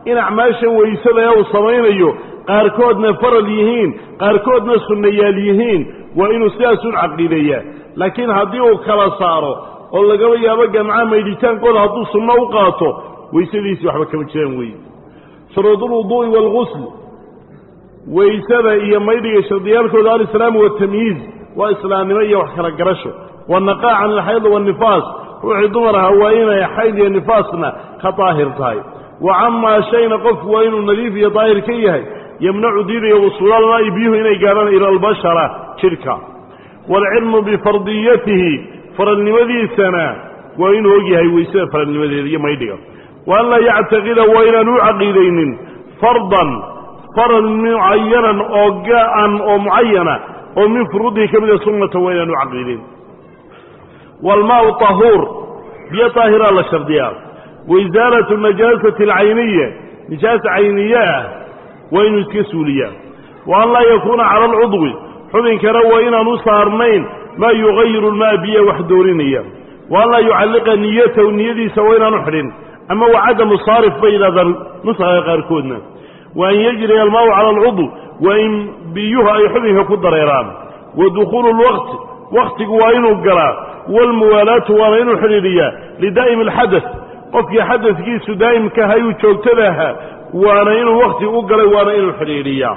A: in acmaashan waysada ee uu samaynayo qaarkoodna faral yihiin qaarkoodna sunnayaal yihiin waa inuu sidaasun caqiideeyaa laakiin haddii uu kala saaro oo lagaba yaabo gamca maydhitaankooda hadduu sunno u qaato waysadiisii waxba kama jiraan weeye shuruudulwuduu'i waalgusl waysada iyo maydhiga shardiyaalkooda alislaamu waatamyiiz waa islaamnimo iyo wax kala garasho wanaqaa can alxayd waannifaas ruuxii dumar aha waa inay xayd iyo nifaasna ka daahir tahay wa camaa shayna qofku waa inuu nadiif iyo daahir ka yahay yemnacu diidaya wusuulalmaa'i biyuhu inay gaadhaan ila albashara jidhka waalcilmu bifardiyatihi faralnimadiisana waa inuu og yahay weysada faralnimadeeda iyo maydhiga wa an laa yactaqida waa inaan u caqiidaynin fardan faral mucayanan oo gaan oo mucayana oo min furuudihi ka mida sunnata waa inaan u caqiidayn waalmaau tahuur biyo daahiraa la shardiyaa waisaalatu najaasati alcayniya nijaasa cayniye ah waa inuu iska suuliyaa wa an laa yakuuna cala alcudwi xubinkana waa inaan u saarnayn maa yugayiru lmaa biya wax doorinaya wa an laa yucalliqa niyatahu niyadiisa waa inaanu xidhin ama wa cadamu saarif bay yidhahdaan nusaga qaarkoodna wa an yajriya almaau cala alcudw waa in biyuhu ay xubinka ku dareeraan wa dukhuulu lwaqti waktigu waa inuu galaa waalmuwaalaatu waana inuu xidhiidhiyaa lidaa'imi alxadat qofkii xadadkiisu daa'imka ahay uu joogtada ahaa waana inuu wakti u galay waana inuu xidhiidhiyaa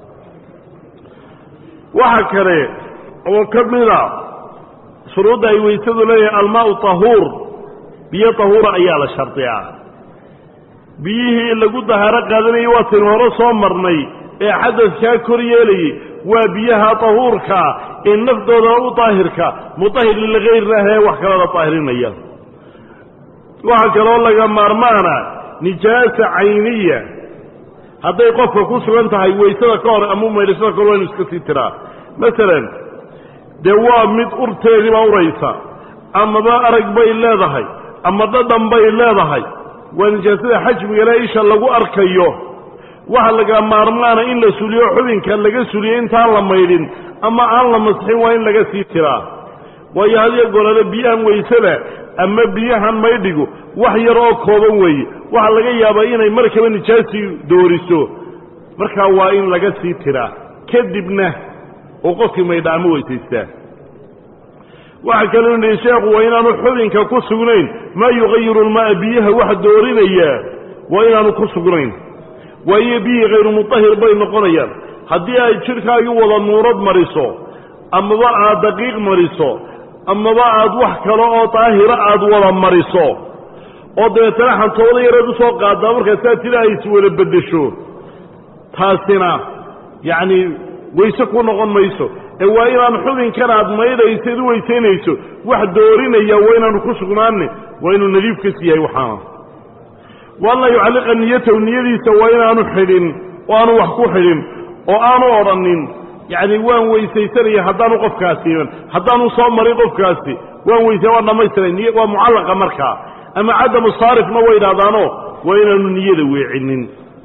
A: waxa kale oo ka mida shuruudda ay weysadu leeyahay almaau tahuur biyo tahuura ayaa la shardiyaa biyihii lagu dahaaro qaadanayay waataynu hore soo marnay ee xadadkaa kor yeelayay waa biyaha tahuurkaa ee naftooda u daahirka mutahir lilgayrna ahee wax kalada daahirinaya waxaa kaloo laga maarmaana nijaasa cayniya hadday qofka ku sugan tahay weysada ka hor ama maydhashada kahor waa inu iska sii tiraa masalan dee waa mid urteediiba uraysa amaba arag bay leedahay ama dhadhan bay leedahay waa nijaasada xajmigale isha lagu arkayo waxa laga maarmaana in la suliyo xubinka laga suliyo intaan la maydhin ama aan la masxin waa in laga sii tiraa waayo hadiyo golole biyahan weysada ama biyahan maydhigu wax yar oo kooban weeye waxaa laga yaabaa inay markaba nijaasii dooriso markaa waa in laga sii tiraa kadibna oo qofkii maydha ama weysaystaa waxaa kaloo nihi sheekhu waa inaanu xubinka ku sugnayn maa yugayiru lmaaa biyaha wax doorinayaa waa inaanu ku sugnayn waayo biyihii khayru mutahir bay noqonayaan haddii ay jidhkaagii wada nuurad mariso amaba aad daqiiq mariso amaba aad wax kale oo daahira aad wada mariso oo dabeetana xantooda yareed usoo qaadaa markaa saa tila ay iswada beddesho taasina yacni weyse ku noqon mayso ee waa inaan xubinkan aad maydhayso id u weysaynayso wax doorinaya waa inaanu ku sugnaanne waa inuu nadiif ka siiyahay waxaana wa an laa yucalliqa niyatahu niyadiisa waa inaanu xidhin oo aanu wax ku xidhin oo aanu odhanin yacni waan weysaysanaya haddaanu qofkaasi iman haddaanu soo marin qofkaasi waan weysay waan dhammaystiray niy waa mucallaqa markaa ama cadamu saarifna way idhahdaano waa inaanu niyada weecinin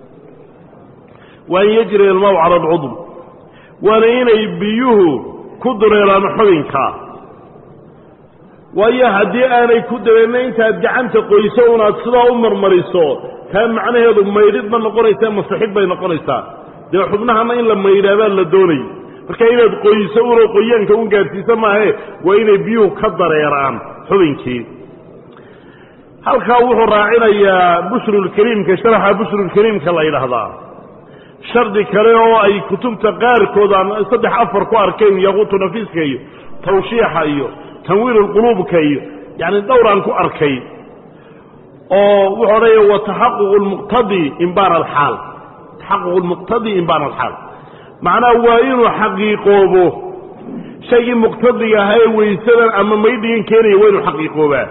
A: wa an yajriya almaw cala alcudw waana inay biyuhu ku dureeraan xubinka waayo haddii aanay ku dareenna intaad gacanta qoyso unaad sidaa u marmariso taa macnaheedu maydhid ma noqonaysaa masixid bay noqonaysaa dee xubnahana in la maydhaabaa la doonay marka inaad qoyso una qoyaanka un gaadhsiisa maahe waa inay biyuhu ka dareeraan xubinkii halkaa wuxuu raacinayaa bushrulkariimka sharaxa bushrulkariimka la yidhaahdaa shardi kale oo ay kutubta qaarkood aan saddex afar ku arkayn yaquutu nafiiska iyo tawshiixa iyo tanwiirulquluubka iyo yacni dhowraan ku arkay oo wuxuu odhanaya wa taxaququ lmuqtadi imbaana alxaal taxaququ lmuqtadi imbaana alxaal macnaha waa inuu xaqiiqoobo shaygii muqtadiga ahaa ee weysadan ama maydhigan keenaya waa inuu xaqiiqoobaa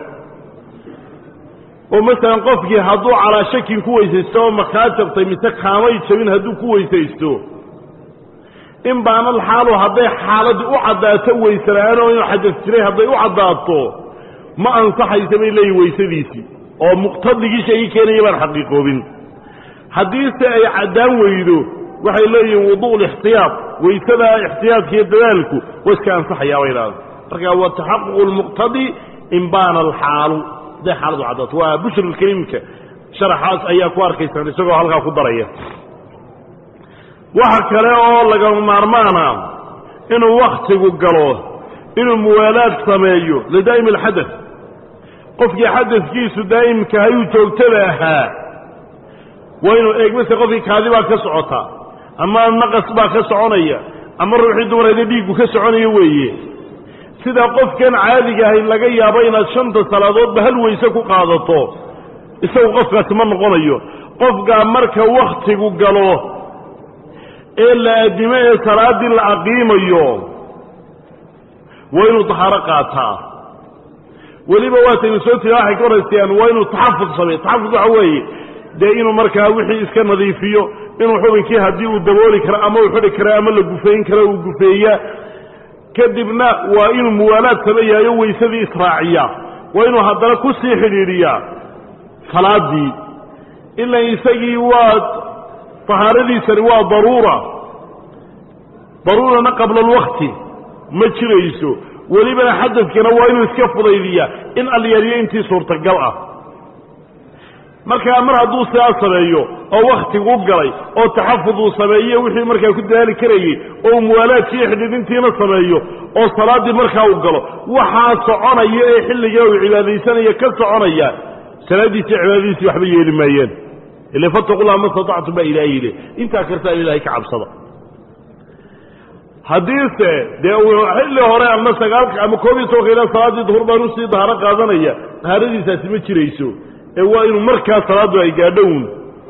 A: oo masalan qofkii hadduu calaa shakin ku weysaysto oo makaa jabtay mise kaamay jabin hadduu ku weysaysto in baanal xaalu hadday xaaladdii u caddaato weysela'aan oo inuu xadas jiray hadday u caddaato ma ansaxaysa bay leeyihin weysadiisii oo muqtadigii shaygii keenaya baan xaqiiqoobin haddiise ay caddaan weydo waxay leeyihiin wudu' lixtiyaad weysada ixtiyaadka iyo dadaalku waa iska ansaxayaa bay idhahda marka wa taxaququ lmuqtadi in baana alxaalu hadday xaaladu caddaato waa bushrulkariimka sharaxaas ayaa ku arkaysaan isagoo halkaa ku daraya waxa kale oo lagama maarmaana inuu wakhtigu galo inuu muwaalaad sameeyo lidaa'imi alxadath qofkii xadadkiisu daa'imka hayuu joogtada ahaa waa inuu eegmase qofkii kaadi baa ka socota ama naqas baa ka soconaya ama ruuxii dumarayda dhiiggu ka soconaya weeye sida qofkan caadiga ahay laga yaabo inaad shanta salaadoodba hal weyse ku qaadato isagu qofkaasi ma noqonayo qofkaa marka wakhtigu galo ee la addimo ee salaaddii la aqiimayo waa inuu tahaaro qaataa weliba waataynu soo tiri waxay ka horaysayaan waa inuu taxafud sameeyo taxafud waxa weeye dee inuu markaa wixii iska nadiifiyo inuu xubinkii haddii uu dabooli karo ama uu xidhi karo ama la gufeyn karo uu gufeeya kadibna waa inuu muwaalaad sameeyaayo weysadii israaciya waa inuu haddana ku sii xidhiidhiyaa salaaddii ila isagii waa tahaaradiisani waa daruura daruurana qabla alwakti ma jirayso welibana xadadkana waa inuu iska fudaydiyaa in alyaaliyo intii suurtagal ah markaa mar hadduu sidaa sameeyo oo wakhtigu galay oo taxafud uu sameeyo wixii markaa ku dadaali karayey oo muwaalaadkiiyo xidhiidhintiina sameeyo oo salaaddii markaa uu galo waxaa soconaya ee xilligaa uu cibaadaysanaya ka soconaya salaaddiisi cibaadadiisii waxba yeeli maayeen ile fattaqullaha ma statactum baa ilaahay yidhi intaa kartaan ilaahay ka cabsada haddiise dee uu xilli hore ama sagaalka ama koob iyo tobanka ilaa salaaddii duhur baan usii dahaaro qaadanaya dahaaradiisaasi ma jirayso ee waa inuu markaa salaaddu ay gaadhown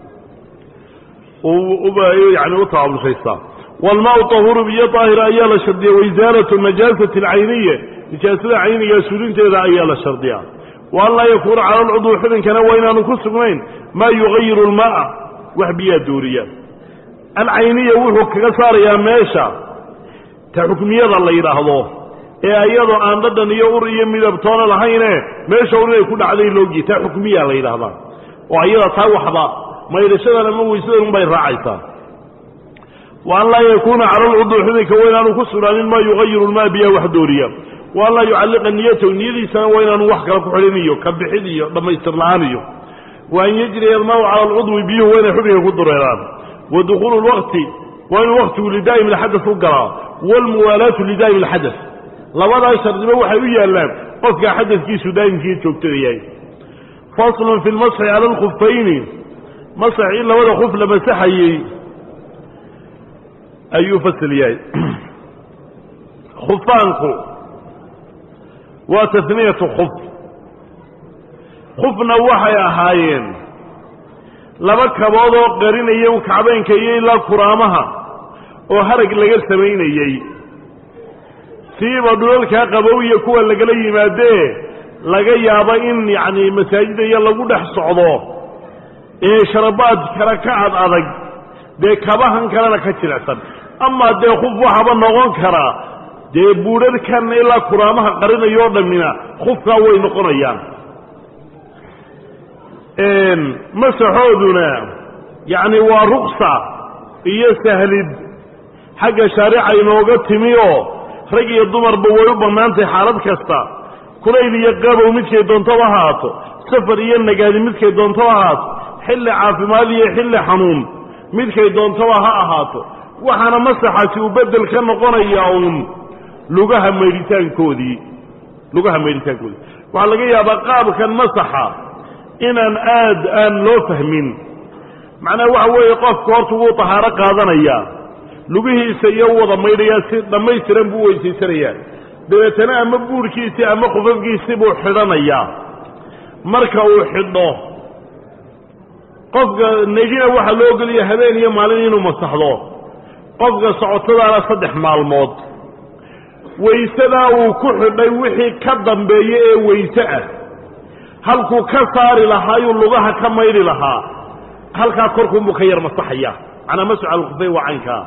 A: yani u taabulshaystaa walmaau tahuuru biyo daahira ayaa la shardiya waisaalatu najaasati alcayniya nijaasada caynigaa suulinteeda ayaa la shardiyaa wa an laa yakuuna cala alcudwi xubinkana waa inaanu ku sugnayn maa yugayiru lmaaa wax biyaa dooriya alcayniya wuxuu kaga saarayaa meesha ta xukmiyada la yidhaahdo ee ayadoo aan dhadhan iyo ur iyo midabtoona lahayne meesha un inay ku dhacday loogi taa xukmiya la yidhaahdaa oo ayada taa waxba maydhashadan ama weysadan unbay raacaysaa wa an laa yakuuna cala alcudwi xubinka waa inaanu ku sugnaanin maa yugayiru lmaa biyaa wax dooriya wa an laa yucalliqa niyatahu niyadiisana waa inaanu wax kale ku xidhin iyo ka bixid iyo dhammaystir la-aan iyo wa an yajriya almaau cala alcudwi biyuhu waa inay xubinka ku dureeraan wa dukhuulu lwaqti waa inuu waktigu lidaa'im alxadas u galaa waalmuwaalaatu lidaa'im alxadas labadaa shardiba waxay u yaallaan qofkaa xadadkiisu daa'imkii joogtada yahay faslun fi lmasxi cala alkhufayni masax in labada khuf la masaxayey ayuu fasl yahay khufaanku waa tasniyatu khuf khufna waxay ahaayeen laba kabood oo qarinaya kacbaynka iyo ilaa kuraamaha oo harag laga samaynayey siiba dhulalkaa qabowiya kuwa lagala yimaadee laga yaabo in yacni masaajida iyo lagu dhex socdo ee sharabaad kale ka ad adag dee kabahan kalena ka jilicsan amaa dee khuf waxaba noqon karaa dee buudharhkan ilaa kuraamaha qarinayoo dhammina khufkaa way noqonayaan masaxooduna yacni waa ruksa iyo sahlid xagga shaarica inooga timi oo rag iyo dumarba way u bannaantahay xaalad kasta kulayl iyo qabow midkay doontaba ahaato safar iyo nagaadi midkay doontaba ahaato xilli caafimaad iyo xilli xanuun midkay doontaba ha ahaato waxaana masaxaasi uu beddel ka noqonayaa uun lugaha maydhitaankoodii lugaha maydhitaankoodii waxaa laga yaabaa qaabkan masaxa inaan aad aan loo fahmin macnaha waxa weeye qofka horta wuu tahaaro qaadanayaa lugihiisa iyo wada maydhayaa si dhammaystiran buu weysaysanayaa dabeetana ama buurhkiisii ama khufafkiisii buu xidhanayaa marka uu xidho qofka negina waxaa loo ogolaya habeen iyo maalin inuu masaxdo qofka socotadaana saddex maalmood waysadaa uu ku xidhay wixii ka dambeeya ee weyse ah halkuu ka saari lahaayuu lugaha ka maydhi lahaa halkaa korkuunbuu ka yar masaxaya macnaa masxu cala alkhufay waa caynkaa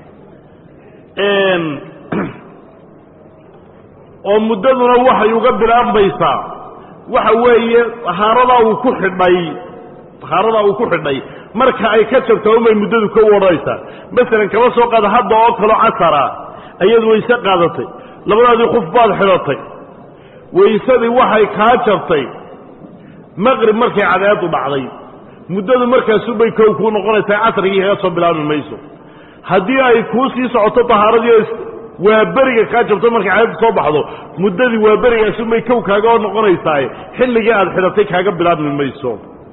A: oo muddaduna waxay uga bilaabmaysaa waxa weeye tahaaradaa uu ku xidhay tahaaradaa uu ku xidhay marka ay ka jabto unbay muddadu ka wadhanaysaa masalan kaba soo qaada hadda oo kaloo casara ayaad wayse qaadatay labadaadii khuf baad xidhatay waysadii waxay kaa jabtay maqrib markay cadeedu dhacday muddadu markaasubay kow kuu noqonaysaa casrigii kaga soo bilaabi mayso haddii ay kuu sii socoto tahaaradii waa beriga kaa jabto markay caadadu soo baxdo muddadii waa berigaasubay kow kaaga noqonaysaa xilligii aad xidhatay kaaga bilaabmi mayso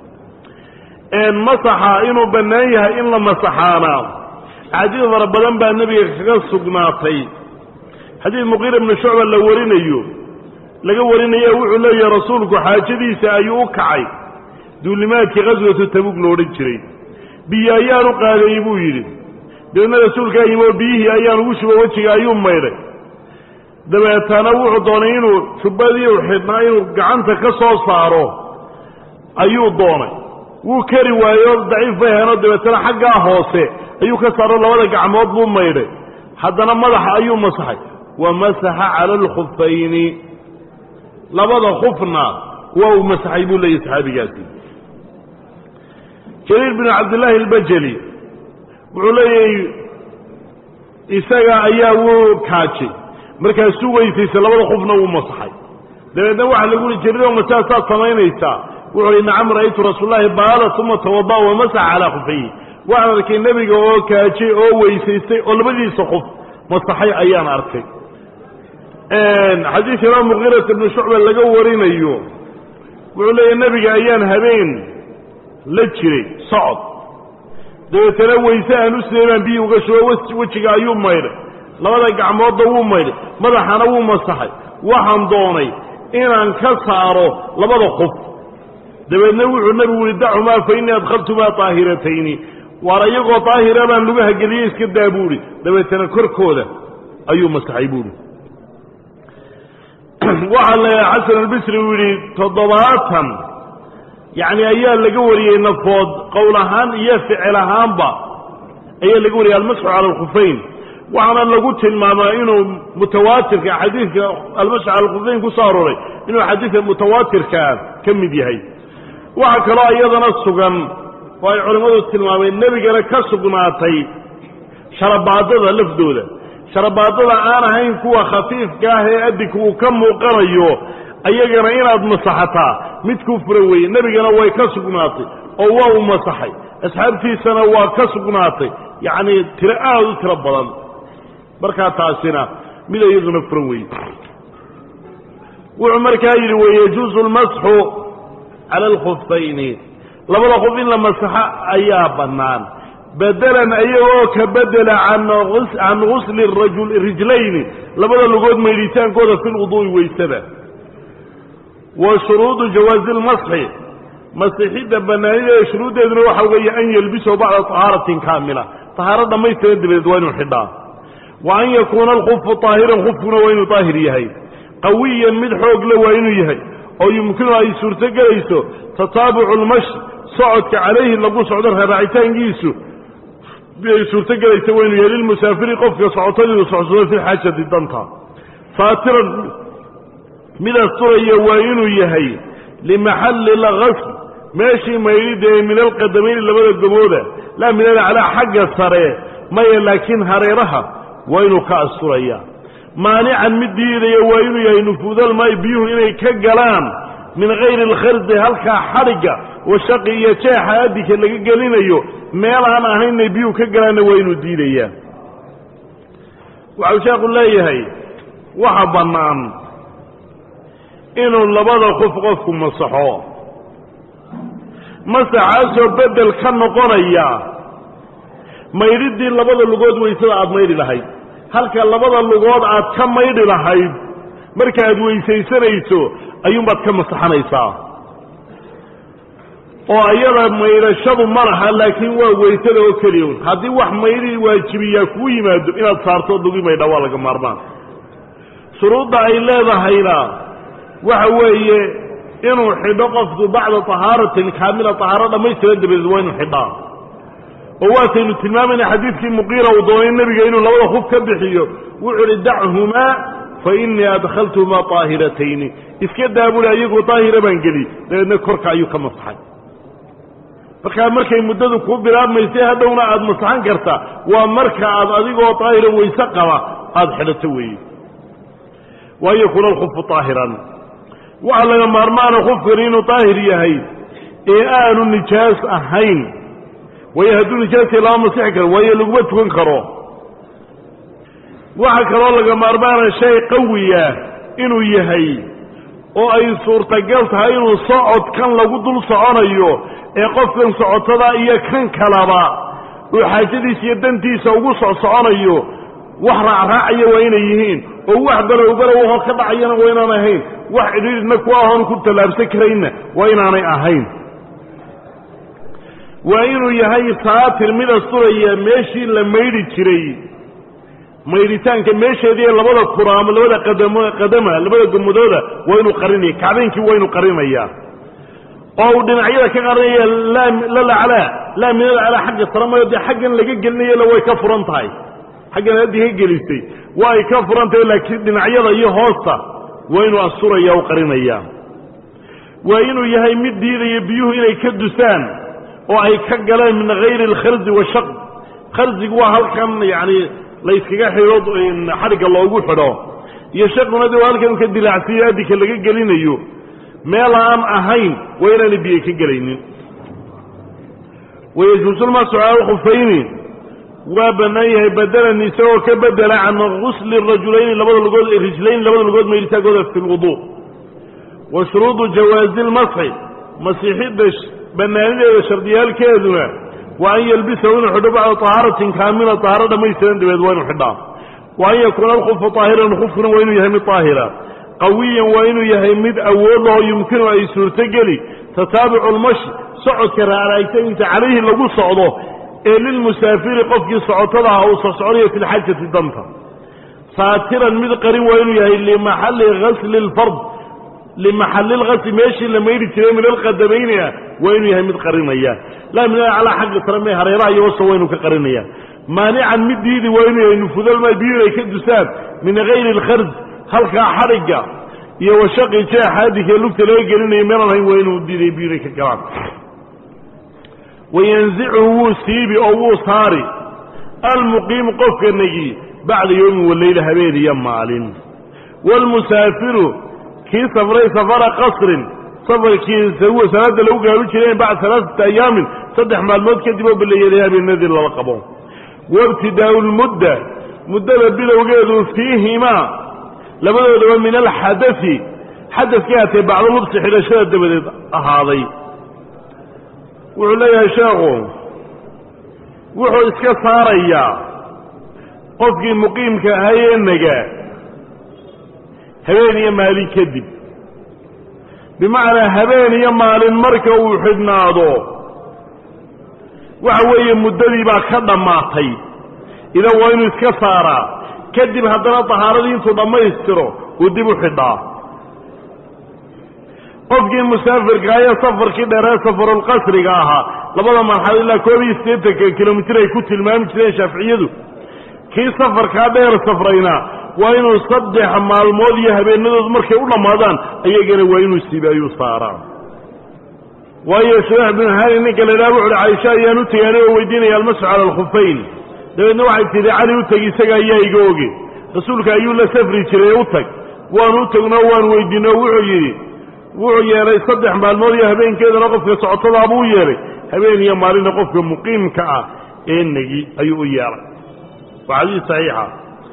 A: masaxa inuu bannaan yahay in la masaxaana axaadiis fara badan baa nebiga kaga sugnaatay xadiid muqiira bnu shucba la warinayo laga warinayo wuxuu leeyahay rasuulku xaajadiisa ayuu u kacay duulimaadkii qaswatu tabuug lo odhan jiray biyo ayaan u qaadayey buu yidhi dabeedna rasuulkaa yimi oo biyihii ayaan ugu shubo wejiga ayuu maydhay dabeetana wuxuu doonay inuu jubbadii u xidhnaa inuu gacanta ka soo saaro ayuu doonay wuu kari waayo daciif bay ahaynoo dabeetana xaggaa hoose ayuu ka saaro labada gacmood buu maydhay haddana madaxa ayuu masaxay wa masaxa cala alkhufayni labada khufna waa uu masaxay buu leeyahy saxaabigaasi jariir binu cabdillaahi albajeli wuxuu leeyahay isaga ayaa wuu kaajay markaasuu weysaysay labada khufna wuu masaxay dabeedna waxaa lagu uhi jariiro masaasaad samaynaysaa wuxuu uhi nacam ra'aytu rasuulllahi baala uma tawada wa masaxa calaa khufayhi waxaan arkay nebiga oo kaajay oo weysaystay oo labadiisa qof masaxay ayaan arkay xadiidka imaam muqiirata ibnu shucba laga warinayo wuxuu leeyahy nebiga ayaan habeen la jiray socod dabeetana weyse aan u siday baan biyi uga shubo wejiga ayuu maydhay labada gacmoodda wuu maydhay madaxana wuu masaxay waxaan doonay inaan ka saaro labada qof dabeedna wuxuu nebigu yihi dacumaa fa innii adkhaltumaa daahiratayni waar iyagoo daahira baan lugaha geliyey iska daa buuhi dabeetana korkooda ayuu masaxay buuhi waxaa la xasan albisri uu yidhi toddobaatan yacni ayaa laga wariyey nafood qowl ahaan iyo ficil ahaanba ayaa laga wariyey almasxu cala alkhufayn waxaana lagu tilmaamaa inuu mutawaatirka xadiidka almasxu cala alkhufayn ku soo arooray inuu xadiidka mutawaatirkaa ka mid yahay waxaa kaloo iyadana sugan oo ay culimmadu tilmaameen nebigana ka sugnaatay sharabaadada lafdooda sharabaadada aan ahayn kuwa khafiifka ah ee adinka uu ka muuqanayo ayagana inaad masaxataa mid ku furan weeye nebigana way ka sugnaatay oo waa uu masaxay asxaabtiisana waa ka sugnaatay yacnii tiro aada u tiro badan markaa taasina mid iyaduna furan weeye wuxuu markaa yidhi wayajuusu lmasxu cala alkhufayni labada qof in la masaxo ayaa bannaan bedelan ayagoo ka bedela can gusli rijlayni labada lugood maydhitaankooda fi lwuduu'i weysada wa shuruudu jawaazi lmasxi masixidda bannaanideeda shuruuddeeduna waxa weeye an yelbisahu bacda tahaaratin kaamila tahaaro dhammaystiran dabadeed waa inuu xidhaa wa an yakuuna alkufu طaahiran kufkuna waa inuu daahir yahay qawiyan mid xoog le waa inuu yahay oo yumkinu ay suurto gelayso tataabucu lmashi socodka calayhi lagu socdo raaraacitaankiisu ay suurto gelaysa waa inuu yahay lilmusaafiri qofka socotadiidu socsado fi xaajati danta saatiran mid asturaya waa inuu yahay limaxalli lgasl meeshii maydhida ee min alqadamayni labada gobooda laa min alaclaa xagga sare maya laakiin hareeraha waa inuu ka asturaya maanican mid diidaya waa inuu yahay nufuudalmaayi biyuhu inay ka galaan min hayri alkhardi halkaa xadhigga washaqi iyo jeexa adinka laga gelinayo meel aan ahaynay biyuhu ka galaanna waa inuu diidayaa waxau sheekhu leeyahay waxa bannaan inuu labada qof qofku masaxo masaxaasoo beddel ka noqonaya maydhiddii labada lugood weysada aada maydhi lahayd halka labada lugood aad ka maydhi lahayd markaaad weysaysanayso ayuunbaad ka masaxanaysaa oo iyada maydhashadu ma laha laakiin waa weysada oo keliya un haddii wax maydhi waajibiyaa kuu yimaado inaad saarto lugi maydha waa laga maarmaan shuruudda ay leedahayna waxa weeye inuu xidho qofku bacda tahaaratin kaamila tahaaro dhammaystiran dabadeed waa inuu xidhaa oo waataynu tilmaamayna xadiidkii muqiira uu doonay nebiga inuu labada hub ka bixiyo wuxuu uhi dachumaa fa innii adkhaltuhumaa طaahiratayni iska daabuli ayagoo daahira baan geli dabeedna korka ayuu ka masaxay markaa markay muddadu kuu bilaabmaysay hadhowna aada masaxan kartaa waa marka aad adigoo daahira wayse qaba aada xidhato weeye waan yakuuna alkhufu طaahiran waxaa laga maarmaana qofkani inuu daahir yahay ee aanu nijaas ahayn waayo hadduu nijaasya lama masixi karo waayo laguma tukan karo waxaa kaloo laga maarmaana shay qawiya inuu yahay oo ay suurtagal tahay inuu socodkan lagu dul soconayo ee qofkan socotada iyo kan kalaba uu xaajadiisa iyo dantiisa ugu socsoconayo wax raacraacaya waa inay yihiin oo wax balow balow ahoo ka dhacayana waa inaan ahayn wax cidhiidhna ku ahoon ku tallaabsan karayna waa inaanay ahayn waa inuu yahay saatir mid asturaya meeshii la maydhi jiray maydhitaanka meesheedii labada kuraamo labada qadamo qadama labada gommadooda waa inuu qarinaya kacbeynkii waa inuu qarinayaa oo uu dhinacyada ka qarinaya laa lalaclaa laa min alaclaa xagga sare mayo dee xaggan laga gelinayala way ka furan tahay xaggan haddii ka gelisay waa ay ka furan tahay laakiin dhinacyada iyo hoosta waa inuu asturaya u qarinaya waa inuu yahay mid diidaya biyuhu inay ka dusaan oo ay ka galeen min hayri alkharzi washaq kharzigu waa halkan yacni layskaga xidho xadhigga loogu xidho iyo shaquna de waa halkan ka dilaacsiyo addinka laga gelinayo meel aan ahayn waa inaanay biyo ka gelaynin wayajuusulmasu cala alkhufayni waa bannaan yahay badalan isagoo ka bedela can gusli rajulayni labada lugood rijlayni labada lugood maydhitaagooda fi lwuduu wa shuruudu jawaazi lmasxi masiixidda bannaanideeda shardiyaalkeeduna wa an yalbisahu inuu xidho bacda tahaaratin kaamila tahaaro dhammaystiran dabeed waa inuu xidhaa wa an yakuuna alkhufu طaahiran khufkuna waa inuu yahay mid طaahira qawiyan waa inuu yahay mid awood laho yumkinu ay suurtogeli tataabucu lmashi socodka raaraagtaniisa calayhi lagu socdo ee lilmusaafiri qofkii socotada ah uu socsoconayo fi lxajati danta saatiran mid qarin waa inuu yahay limaxalli gasli lfard limaxalli lgasli meeshii la maydhi jiray min alqadamayni ah waa inuu yahay mid qarinaya laa min alaclaa xagga sare mee hareeraha iyo wasa waa inuu ka qarinaya maanican mid diidi waa inuu yahay nufudalma biyu inay ka dusaan min hayri alkharj halkaa xadhigga iyo washaqi jeexa addinkee lugta laga gelinayo meelaan hayn waa inuu diiday biyu inay ka galaan wayanzichu wuu siibi oo wuu saari almuqiimu qofka negi bacda yowmin waleyla habeen iyo maalin waalmusaafiru kii safray safara qasrin safarkii salaada lagu gaabi jiray bacda alaaata ayaamin saddex maalmood kadib oo baleeyaday habeenadii lala qabo waibtidaau lmudda muddada bilowgeedu fiihimaa labadoodaba min alxadai xadadkii haatee bacdo lubsi xidhashada dabadeed ahaaday wuxuu leeyahay sheekhu wuxuu iska saarayaa qofkii muqiimka ahay ee nagaa habeen iyo maalin kadib bimacnaa habeen iyo maalin marka uu xidhnaado waxa weeye muddadii baa ka dhammaatay idan waa inuu iska saaraa kadib haddana tahaaradii intuu dhammaystiro uu dib u xidhaa qofkii musaafirka ayaa safarkii dheeree safarulqasriga ahaa labada marxalo ilaa koob iyo siddeetanka kilomitir ay ku tilmaami jireen shaaficiyadu kii safarkaa dheer safrayna waa inuu saddex maalmood iyo habeenadood markay u dhammaadaan ayagana waa inuu sibaayuu saaraa waayo shurax binu hani ninka la idhaha wuxu uhi caisha ayaan u tegay anigoo weydiinaya almasxu cala alkhufayn dabeedna waxay tidhi cali u teg isaga ayaa iga oge rasuulka ayuu la safri jiray u tag waanu u tagnoo waan weydiino wuxuu yidhi wuxuu yeelay saddex maalmood iyo habeenkeedana qofka socotadaabuu u yeelay habeen iyo maalinna qofka muqiimka ah ee negi ayuu u yeelay waa xadiis saxiixa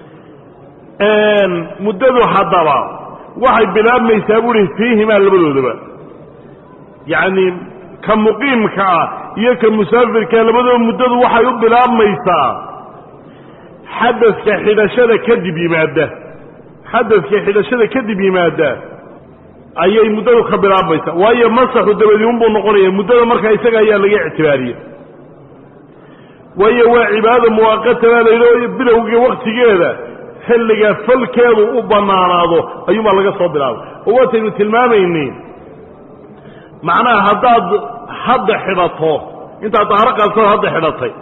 A: muddadu haddaba waxay bilaabmaysaa buuhi fiihimaa labadoodaba yacni ka muqiimka ah iyo ka musaafirkaa labadooda muddadu waxay u bilaabmaysaa xadadka xidhashada kadib yimaada xadadka xidhashada kadib yimaada ayay muddadu ka bilaabmaysaa waayo masaxu dabadi unbuu noqonaya muddada markaa isaga ayaa laga ictibaariye waayo waa cibaado muwaaqata baa layidhi bilowga waktigeeda xilliga falkeedu u bannaanaado ayuunbaa laga soo bilaabay oo wataynu tilmaamayni macnaha haddaad hadda xidhato intaad daharo qaadsato hadda xidhatay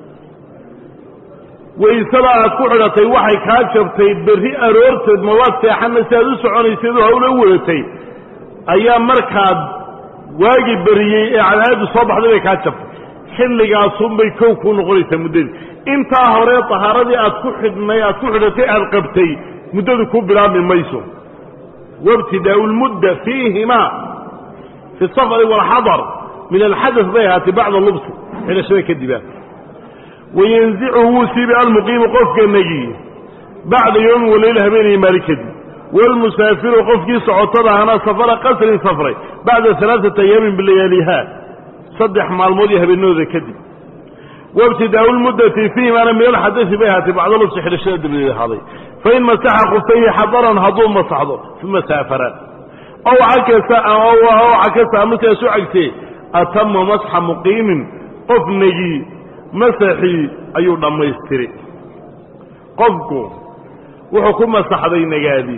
A: waysada aad ku xidhatay waxay kaa jabtay berri aroorteed mawaad seexanna si aad u soconayseed oo hawla u wadatay ayaa markaad waagi beriyey ee cadaaladu soo baxday bay kaa jabtay xilligaasunbay kow kuu noqonaysaa muddadii intaa hore tahaaradii aad ku xidhnay aad ku xidhatay aad qabtay muddadu ku bilaabmi mayso wabtidaau lmudda fiihimaa fi safari waalxadar min alxadas bay ahaatay bacda lubsi xidhashada kadiba wayanzichu wuu siibi almuqiimu qofka negi bacda yowmin waleyla habeenaya maali kadib waalmusaafiru qofkii socotada ahana safara qasrin safray bacda alaaata ayaamin bilayaaliha saddex maalmood iyo habeenadooda kadib wabtidaau lmuddati fiihimaana min alxadasi bay ahaatay bacda lubsi xidhashada dabadeed ahaaday fain masaxa kufayhi xadaran hadduu masaxdo uma saafara ow cakasa ow cakasa amasiaas u cagtee atama masxa muqiimin qof negi masaxii ayuu dhammaystiri qofku wuxuu ku masaxday nagaadi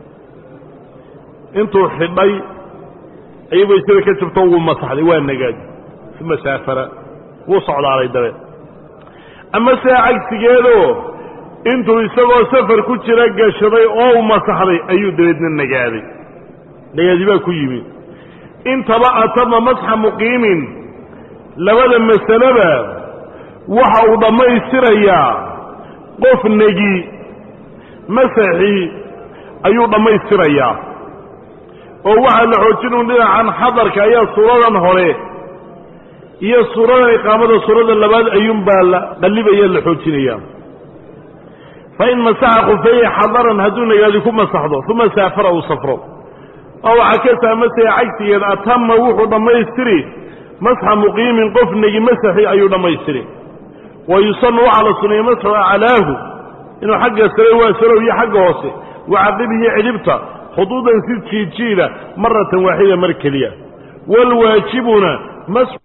A: intuu xidhay ayuu waysada ka jabto wuu masaxday waa nagaadi uma saafara wuu socdaalay dabeed ama sidaa cagsigeedoo intuu isagoo safar ku jira gashaday oo u masaxday ayuu dabeedna nagaaday nagaadi baa ku yimi intaba atama masxa muqiimin labada masaleba waxa uu dhammaystirayaa qof negi masaxii ayuu dhammaystirayaa oo waxaa la xoojin un dhinacan xadarka ayaa suuradan hore iyo suuradan iqaamada suurada labaad ayuunbaa la qallibaya la xoojinaya fa in masaxa khufayhi xadaran hadduu nagaadi ku masaxdo uma saafara uu safro ow cakasa masaya cagsigeed atama wuxuu dhammaystiri masxa muqiimin qof negi masaxi ayuu dhammaystiri wa yusanu waxaa la suneeyey masxu aclaahu inuu xagga sare waa salow iyo xagga hoose wacaqibihi cidhibta khuduudan si jiijiida maratan waaxida mar keliya waalwaajibuna masxu